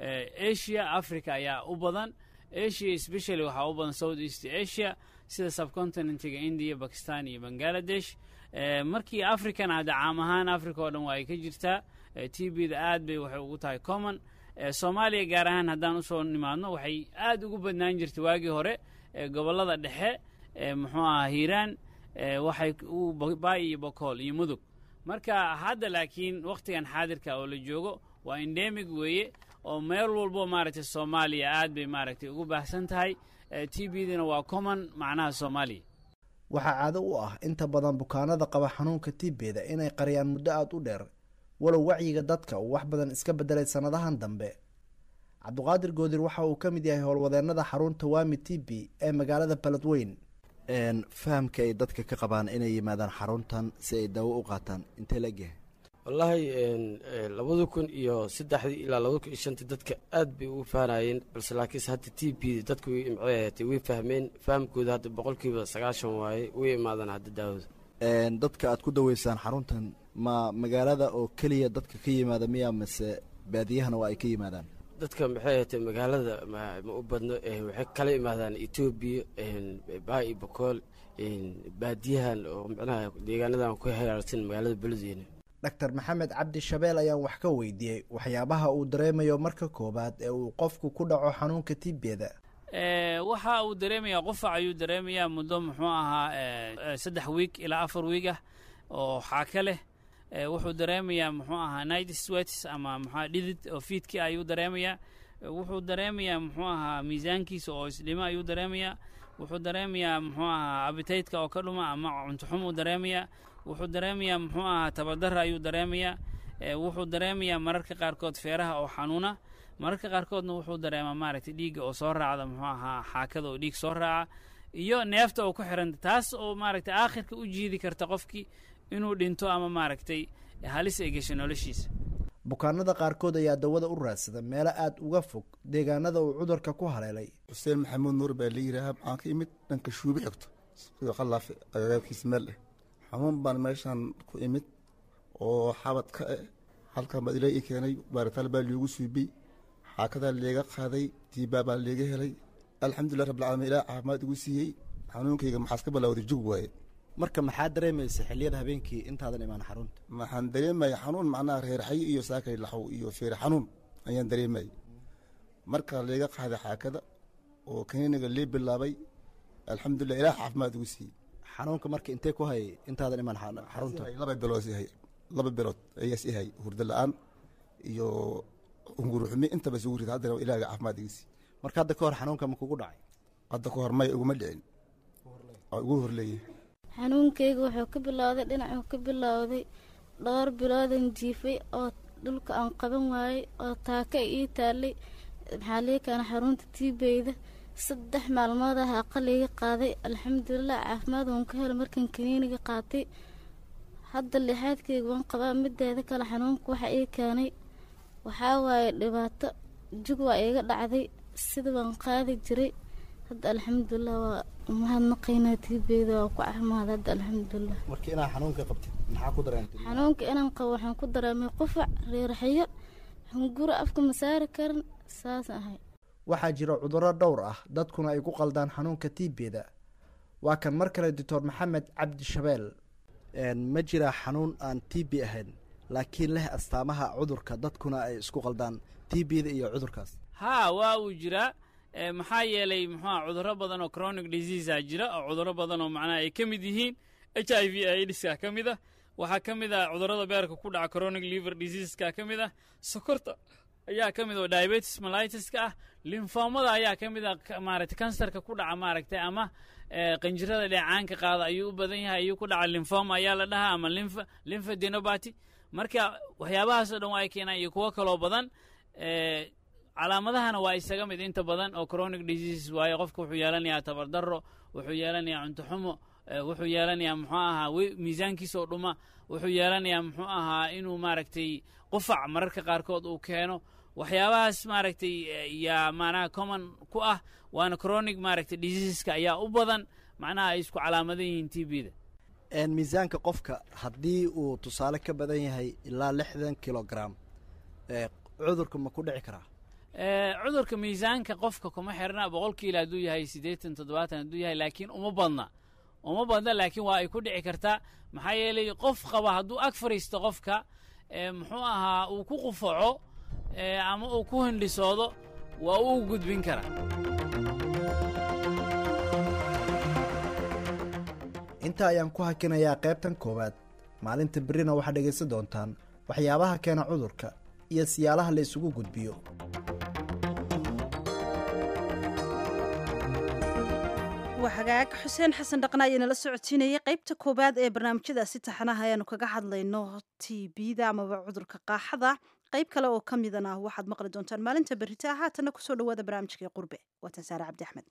asia africa ayaa u badan asia specially waxaa u badan south east asia sida subcontinentiga india bakistan iyo bangaladesh markii africana hadda caam ahaan africa oo dhan waa ay ka jirtaa t b da aad bay waxay ugu tahay common soomaaliya gaar ahaan haddaan usoo nimaadno waxay aad ugu badnaan jirtay waagii hore gobollada dhexe muxuu ahaa hiiraan waxay baay iyo bokool iyo mudug marka hadda laakiin wakhtigan xaadirka oo la joogo waa endemig weeye oo meel walbo maaragtay soomaaliya aad bay maaragtay ugu baahsan tahay t b dina waa common macnaha soomaaliya waxaa caado u ah inta badan bukaanada qaba xanuunka tibeda inay qariyaan muddo aada u dheer walow wacyiga dadka uu wax badan iska bedelay sannadahan dambe cabduqaadir goodir waxa uu ka mid yahay howlwadeennada xarunta wami t b ee magaalada beledweyn fahamka ay dadka ka qabaan inay yimaadaan xaruntan si ay daawo u qaataan intee la egyahay wallaahi labada kun iyo saddexdii ilaa labada kun iyo shantii dadka aad bay ugu fahanayeen balse laakiinse hadda t b dadku way imcey ahaatay way fahmeen fahamkooda hadda boqolkiiba sagaashan waaye way imaadaan hadda daawada dadka aad ku daweysaan xaruntan ma magaalada oo keliya dadka ka yimaada miya mase baadiyahana waa ay ka yimaadaan dadka maxay ahaatay magaalada ma u badno waxay kala imaadaan etoobiya baay iyo bokool baadiyahan oo micnaha deegaanadan ku heraarsan magaalada beledweyne doctor maxamed cabdi shabeel ayaan wax ka weydiiyey waxyaabaha uu dareemayo marka koowaad ee uu qofku ku dhaco xanuunka tibeda waxa uu dareemayaa qufac ayuu dareemayaa muddo muxuu ahaa saddex wiig ilaa afar wiig ah oo xaaka leh wuxuu dareemayaa muxuu ahaa night sweats ama muxua dhidid oo fiidki ayuu dareemayaa wuxuu dareemayaa muxuu ahaa miisaankiisa oo isdhimo ayuu dareemayaa wuxuu dareemayaa muxuu ahaa abitaytka oo ka dhuma ama cuntoxum uu dareemayaa wuxuu dareemayaa muxuu ahaa tabadara ayuu dareemayaa wuxuu dareemayaa mararka qaarkood feeraha oo xanuuna mararka qaarkoodna wuxuu dareemaa maaragtay dhiigga oo soo raacda muxuu ahaa xaakada oo dhiig soo raaca iyo neefta oo ku xiranta taas oo maaragtay aakhirka u jiidi karta qofkii inuu dhinto ama maaragtay halis ay gasho noloshiisa bukaanada qaarkood ayaa dawada u raadsada meelo aada uga fog deegaanada uu cudurka ku haleelay xuseen maxamuud nuur baa la yidhaahaa maxaan ka imid dhanka shuubi xigto sida qalaafe agagaabkiisa meel eh xanuun baan meeshaan ku imid oo xabad ka eh halkan baad ilaa ii keenay baaritaal baa liigu suubiyey xaakadaa leega qaaday diibaa baa leega helay alxamdulilah rabbilcaalamiin ilaa caafimaad igu siiyey xanuunkayga maxaas ka bilowday jug waaye marka maxaa dareemaysa xilliyada habeenkii intaadan imaan xarunta waxaan dareemaya xanuun macnaha reerxayo iyo saakay laxow iyo feer xanuun ayaan dareemaya marka leega qaaday xaakada oo kaniiniga lee bilaabay alxamdulilah ilaah caafimaad igu siiyey xanuunka marka intee ku hayay intaadan imaan xarunta laba bilood ihay laba bilood ayaas ihay hurdo la-aan iyo unguruxumi intaba isugu rida haddana ilaaga caafimaad igu siiyey marka hadda ka hor xanuunka ma kugu dhacay hadda ka hor maya iguma dhicin ugu horleeyahay xanuunkayga wuxuu ka bilowday dhinacuu ka bilowday dhowr biloodan jiifay oo dhulka aan qaban waayey oo taaka ii taallay maxaa lii keena xarunta tiibeyda saddex maalmood ah aqaliga qaaday alxamdulilah caafimaad waan ka helay markaan kaniiniga qaatay hadda lixaadkayga waan qabaa mideeda kale xanuunka waxa ii keenay waxaa waaye dhibaato jug waa iiga dhacday sida waan qaadi jiray hadda alxamdulilah waa mahadnaqaynaa tiibeyda waa ku caafimaad hadda alxamdulilah marka inaa xanuunka qabtid maxaa ku dareentay xanuunka inaan qabo waxaan ku dareemay qufac reeraxyo hunguro afka ma saari karin saas ahay waxaa jira cudurro dhowr ah dadkuna ay ku qaldaan xanuunka tiibeda waa kan mar kale doctor maxamed cabdi shabeel ma jiraa xanuun aan t b ahayn laakiin leh astaamaha cudurka dadkuna ay isku qaldaan t b da iyo cudurkaas haa waa uu jiraa maxaa yeelay muxuuha cudurro badan oo chronic diseasea jira oo cudurro badan oo macnaha ay ka mid yihiin h i v aids-ka ka mid ah waxaa ka mid ah cudurrada beerka ku dhaca chronic liver diseaseska ka mid ah sokorta ayaa ka mid oo diabetes malitiska ah linfoomada ayaa ka mid ah maaragtay kansarka ku dhaca maaragtay ama qanjirada dheecaanka qaada ayuu u badan yahay ayuu ku dhaca linfoma ayaa la dhahaa ama lymph lymphadenopathy marka waxyaabahaasoo dhan waa ay keenaan iyo kuwo kaloo badan calaamadahana waa isaga mid inta badan oo chronic diseases waayo qofka wuxuu yeelanayaa tabardaro wuxuu yeelanayaa cunto xumo wuxuu yeelanayaa muxuu ahaa miisaankiisoo dhuma wuxuu yeelanayaa muxuu ahaa inuu maaragtay qufac mararka qaarkood uu keeno waxyaabahaas maaragtay yaa macnaha common ku ah waana chronic maaragtay diseaseska ayaa u badan macnaha ay isku calaamadan yihiin t b da miisaanka qofka haddii uu tusaale ka badan yahay ilaa lixdan kilogram cudurka ma ku dhici karaa cudurka miisaanka qofka kuma xirna boqol kiilo hadduu yahay siddeetan toddobaatan hadduu yahay laakiin uma badna uma badna laakiin waa ay ku dhici kartaa maxaa yeelay qof qaba hadduu ag fadhiisto qofka muxuu ahaa uu ku qufaco ama uu ku hindhisoodo waa uu gudbin karaa intaa ayaan ku hakinayaa qaybtan koowaad maalinta berrina waxaad dhegaysan doontaan waxyaabaha keena cudurka iyo siyaalaha la isugu gudbiyo waa hagaag xuseen xasan dhaqna ayaa nala socodsiinayay qaybta koowaad ee barnaamijyadaasi taxanaha ayaanu kaga hadlayno t b-da amaba cudurka qaaxada qayb kale oo ka midana waxaad maqli doontaan maalinta berita haatanna kusoo dhawaada barnaamijkai qurbe waatan saare cabdi axmed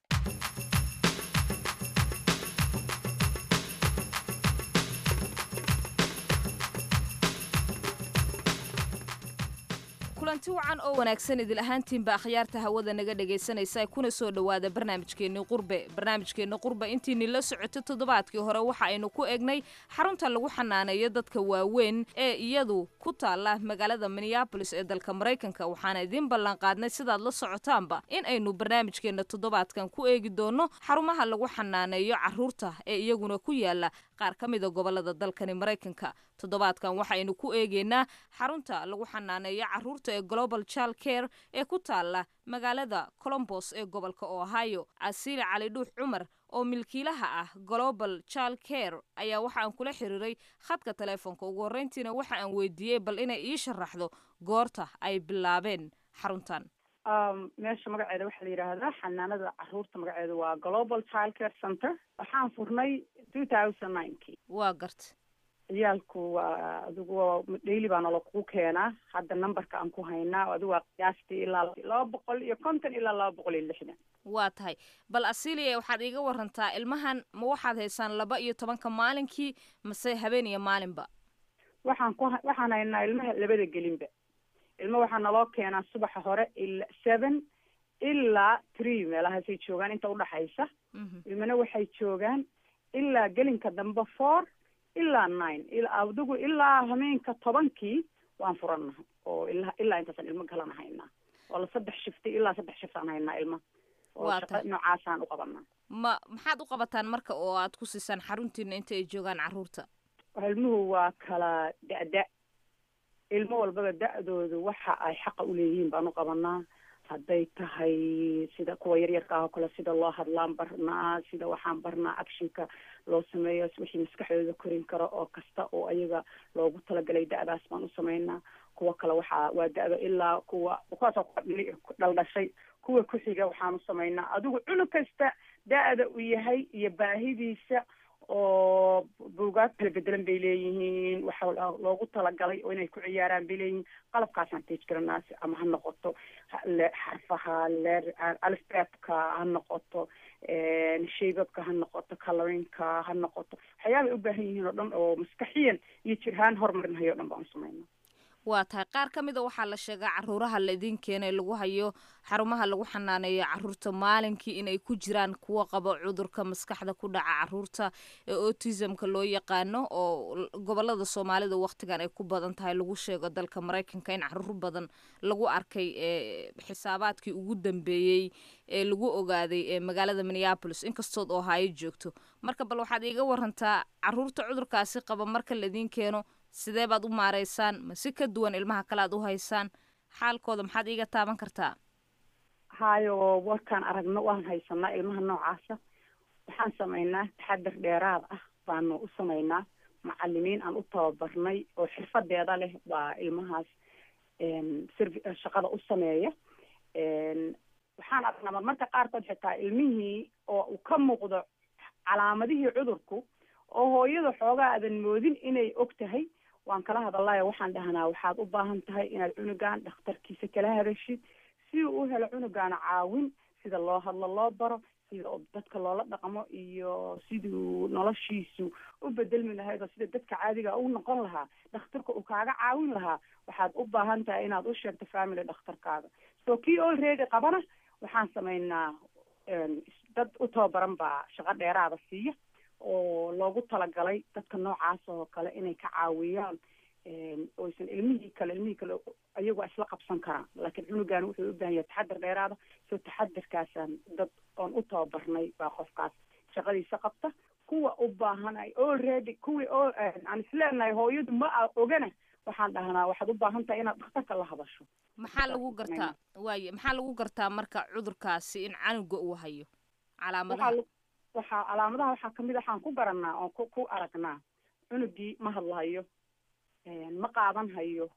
kulanti wacan oo wanaagsan idil ahaantiinba akhyaarta hawada naga dhegaysanaysa kuna soo dhowaada barnaamijkeenni qurbe barnaamijkeenni qurbe intiini la socotay toddobaadkii hore waxa aynu ku egnay xarunta lagu xanaaneeyo dadka waaweyn ee iyadu ku taala magaalada minneabolis ee dalka maraykanka waxaana idiin ballanqaadnay sidaad la socotaanba in aynu barnaamijkeenna toddobaadkan ku eegi doono xarumaha lagu xanaaneeyo caruurta ee iyaguna ku yaala qaar ka mida gobolada dalkani maraykanka toddobaadkan waxaynu ku eegeynaa xarunta lagu xanaaneeyo caruurta ee global child care ee ku taala magaalada colombos ee gobolka ohio casiile cali dhuux cumar oo milkiilaha ah global child care ayaa waxa aan kula xiriiray khadka taleefonka ugu horreyntiina waxa aan weydiiyey bal inay ii sharaxdo goorta ay bilaabeen xaruntan meesha magaceeda waxaa la yidhaahdaa xanaanada caruurta magaceeda waa global child care center waxaan furnay two thousand ninekii waa garta ciyaalku waa adigu daily baa nala kugu keenaa hadda numberka aan ku haynaa adigu waa qiyaastii ilaa laba boqol iyo konton ilaa laba boqol iyo lixdan waa tahay bal asilia waxaad iiga warantaa ilmahan ma waxaad haysaan laba iyo tobanka maalinkii mase habeen iyo maalinba waxaan ku waxaan haynaa ilmaha labada gelinba ilma waxaa naloo keenaa subaxa hore ila seven ilaa three meelahaasay joogaan inta udhaxaysa ilmana waxay joogaan ilaa gelinka dambe four ilaa nine adigu ilaa hameenka tobankii waan furannahay oo ilaa ilaa intaasaan ilmo kalana haynaa oo la saddex shifti ilaa saddex shiftaan haynaa ilma oo shaqa noocaasaan uqabanaa ma maxaad u qabataan marka oo aad ku siisaan xaruntiina inta ay joogaan carruurta ilmuhu waa kala da-da ilmo walbaba da-doodu waxa ay xaqa uleeyihiin baan u qabanaa hadday tahay sida kuwa yaryarka ah oo kale sida loo hadlaan barnaa sida waxaan barnaa actionka loo sameeyo wixii maskaxdooda korin karo oo kasta oo ayaga loogu talagalay da-daas baan u sameynaa kuwa kale waxaa waa da-da ilaa kuwa kuwaasoo dhaldhashay kuwa ku-xiga waxaanu sameynaa adigu cunug kasta da-da uu yahay iyo baahidiisa oo buugaag kala bedelan bay leeyihiin waxa loogu talagalay oo inay ku ciyaaraan bay leeyihiin qalabkaasaan teej garanaas ama ha noqoto xarfaha leer alfbeebka ha noqoto shaybabka ha noqoto colorinka ha noqoto waxyaabay u baahan yihiin oo dhan oo maskaxiyan iyo jirhaan horumarinahay o dhan baan sameynaa waa tahay qaar ka mida waxaa la sheegaa caruuraha la idiin keenay lagu hayo xarumaha lagu xanaaneeyo caruurta maalinkii inay ku jiraan kuwa qabo cudurka maskaxda ku dhaca caruurta ee autismka loo yaqaano oo gobolada soomaalida waqtigan ay ku badan tahay lagu sheego dalka maraykanka in caruur badan lagu arkay ee xisaabaadkii ugu dambeeyey ee lagu ogaaday ee magaalada minneapolis inkastood oo hayo joogto marka bal waxaad iiga warantaa caruurta cudurkaasi qaba marka laidiin keeno sidee baad u maaraysaan ma si ka duwan ilmaha kale aad u haysaan xaalkooda maxaad iiga taaban kartaa hayo warkaan aragno waan haysanaa ilmaha noocaasa waxaan samaynaa taxadar dheeraad ah baanu u samaynaa macalimiin aan u tababarnay oo xirfadeeda leh baa ilmahaas serv shaqada u sameeya waxaan aragnaa marmarka qaarkood xitaa ilmihii oo uu ka muuqdo calaamadihii cudurku oo hooyada xoogaa aadan moodin inay og tahay waan kala hadalaya waxaan dhahnaa waxaad u baahan tahay inaad cunugan dhakhtarkiisa kala hadashid si uu u helo cunugaana caawin sida loo hadlo loo baro sida dadka loola dhaqmo iyo siduu noloshiisu u bedelmi lahayd oo sida dadka caadiga u noqon lahaa dhakhtarka uu kaaga caawin lahaa waxaad u baahan tahay inaad u sheegto family dhakhtarkaaga so kii already qabana waxaan samaynaa dad u tababaran baa shaqo dheeraada siiya oo loogu talagalay dadka noocaas oo kale inay ka caawiyaan oysan ilmihii kale ilmihii kale ayagu isla qabsan karaan laakiin cunugan wuxuu u baahan yahay taxadar dheeraada soo taxadarkaasaan dad oon u tababarnay baa qofkaas shaqadiisa qabta kuwa u baahan ay already kuwii aan isleenahay hooyadu ma a ogana waxaan dhahnaa waxaad u baahan tahay inaad dhakhtarka la hadasho maxaa lagu gartaa waaye maxaa lagu gartaa marka cudurkaasi in canuga uu hayo calaamadaha waxaa calaamadaha waxaa kamid waxaan ku garanaa oon ku ku aragnaa cunugii ma hadlahayo ma qaadan hayo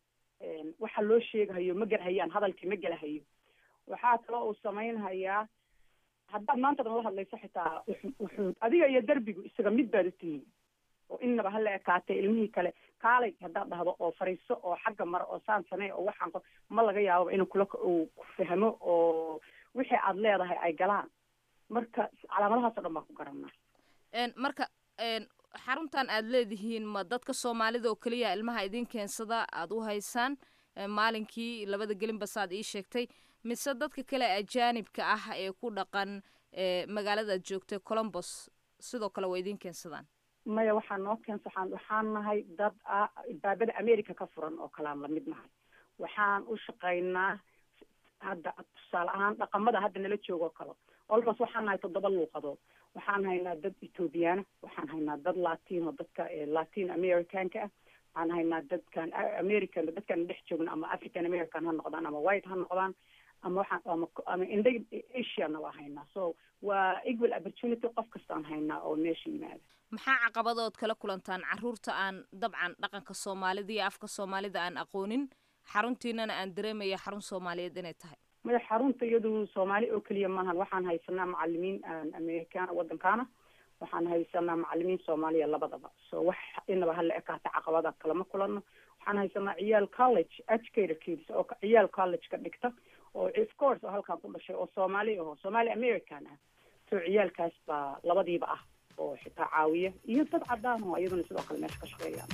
waxa loo sheegahayo ma gelhayaan hadalkii ma gelahayo waxaa kaloo uu samaynhayaa haddaad maanta dhan la hadlayso xitaa wuxuu adiga iyo derbigu isaga mid baad utihiin oo innaba hala ekaatay ilmihii kale kaalay haddaad dhahdo oo fariiso oo xagga mara oo saan samey oo waxaan ma laga yaababa inuu kula uu ku fahmo oo wixii aad leedahay ay galaan marka calaamadahaas o dhan baan ku garanaa marka xaruntan aad leedihiin ma dadka soomaalida oo keliya ilmaha idin keensada aad u haysaan maalinkii labada gelinba saad ii sheegtay mise dadka kale ajaanibka ah ee ku dhaqan magaalada aad joogtay colombos sidoo kale waa idin keensadaan maya waxaa noo keensa waxaan waxaan nahay dad ah baabada america ka furan oo kalean lamid nahay waxaan u shaqaynaa hadda tusaale ahaan dhaqamada hadda nala joogoo kale olmos waxaan nahay toddoba luuqadood waxaan haynaa dad ethoobiyaana waxaan haynaa dad latino dadka latin americanka ah waxaan haynaa dadkan american dadkan dhex joogna ama african american ha noqdaan ama white ha noqdaan ama waxaan ama ama inda asiana waa haynaa so waa equal opportunity qof kastaan haynaa oo meesha yimaada maxaa caqabadood kala kulantaan caruurta aan dabcan dhaqanka soomaalida iyo afka soomaalida aan aqoonin xaruntiinana aan dareemaya xarun soomaaliyeed inay tahay maya xarunta iyadu soomaali oo keliya maahan waxaan haysanaa macalimiin americana waddankaana waxaan haysanaa macalimiin soomaaliya labadaba so wax inaba hala ekaata caqabada kalama kulano waxaan haysanaa ciyaal college educator kids oo ciyaal college ka dhigta oo of course oo halkaan ku dhashay oo soomaali aho soomaali american ah so ciyaalkaas baa labadiiba ah oo xitaa caawiya iyo dad cadaan oo iyaduna sidoo kale meesha ka shaqeeyaan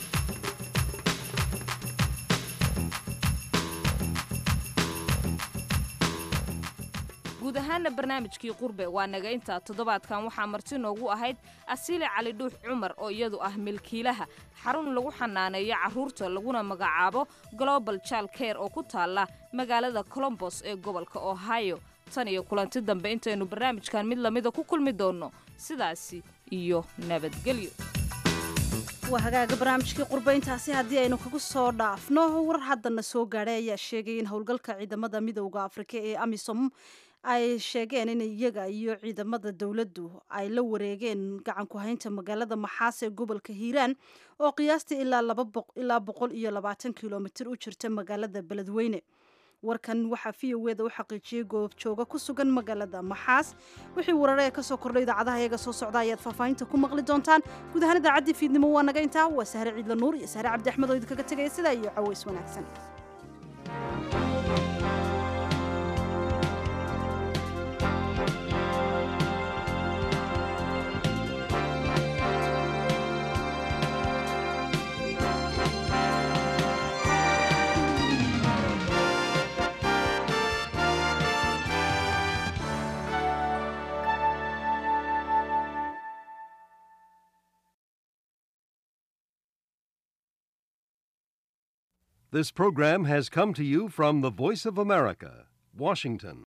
guud ahaana barnaamijkii qurbe waa naga intaa toddobaadkan waxaa marti noogu ahayd asiile cali dhuux cumar oo iyadu ah milkiilaha xarun lagu xanaaneeyo carruurta laguna magacaabo global child care oo ku taalla magaalada colombos ee gobolka ohio tan iyo kulanti dambe intaynu barnaamijkan mid lamida ku kulmi doonno sidaasi iyo nabadgelyo waa hagaaga barnaamijkii qurbayntaasi haddii aynu kaga soo dhaafno war haddana soo gaadhay ayaa sheegay in howlgalka ciidamada midowda afrika ee amisom ay sheegeen in iyaga iyo ciidamada dowladdu ay la wareegeen gacanku haynta magaalada maxaas ee gobolka hiiraan oo qiyaastii ilaa boqol iyo labaatan kilomitir u jirta magaalada beledweyne warkan waxaa v o eda u xaqiijiyey goobjooga ku sugan magaalada maxaas wixii warare ee kasoo kordhay idaacadaha iyaga soo socda ayaad faahfaahinta ku maqli doontaan guud ahaan idaacaddii fiidnimo waa naga intaa waa sahre ciidla nuur iyo sahre cabdi axmed oo idinkaga tegaya sidaa iyo caways wanaagsan This program has come to you from the Voice of America, Washington.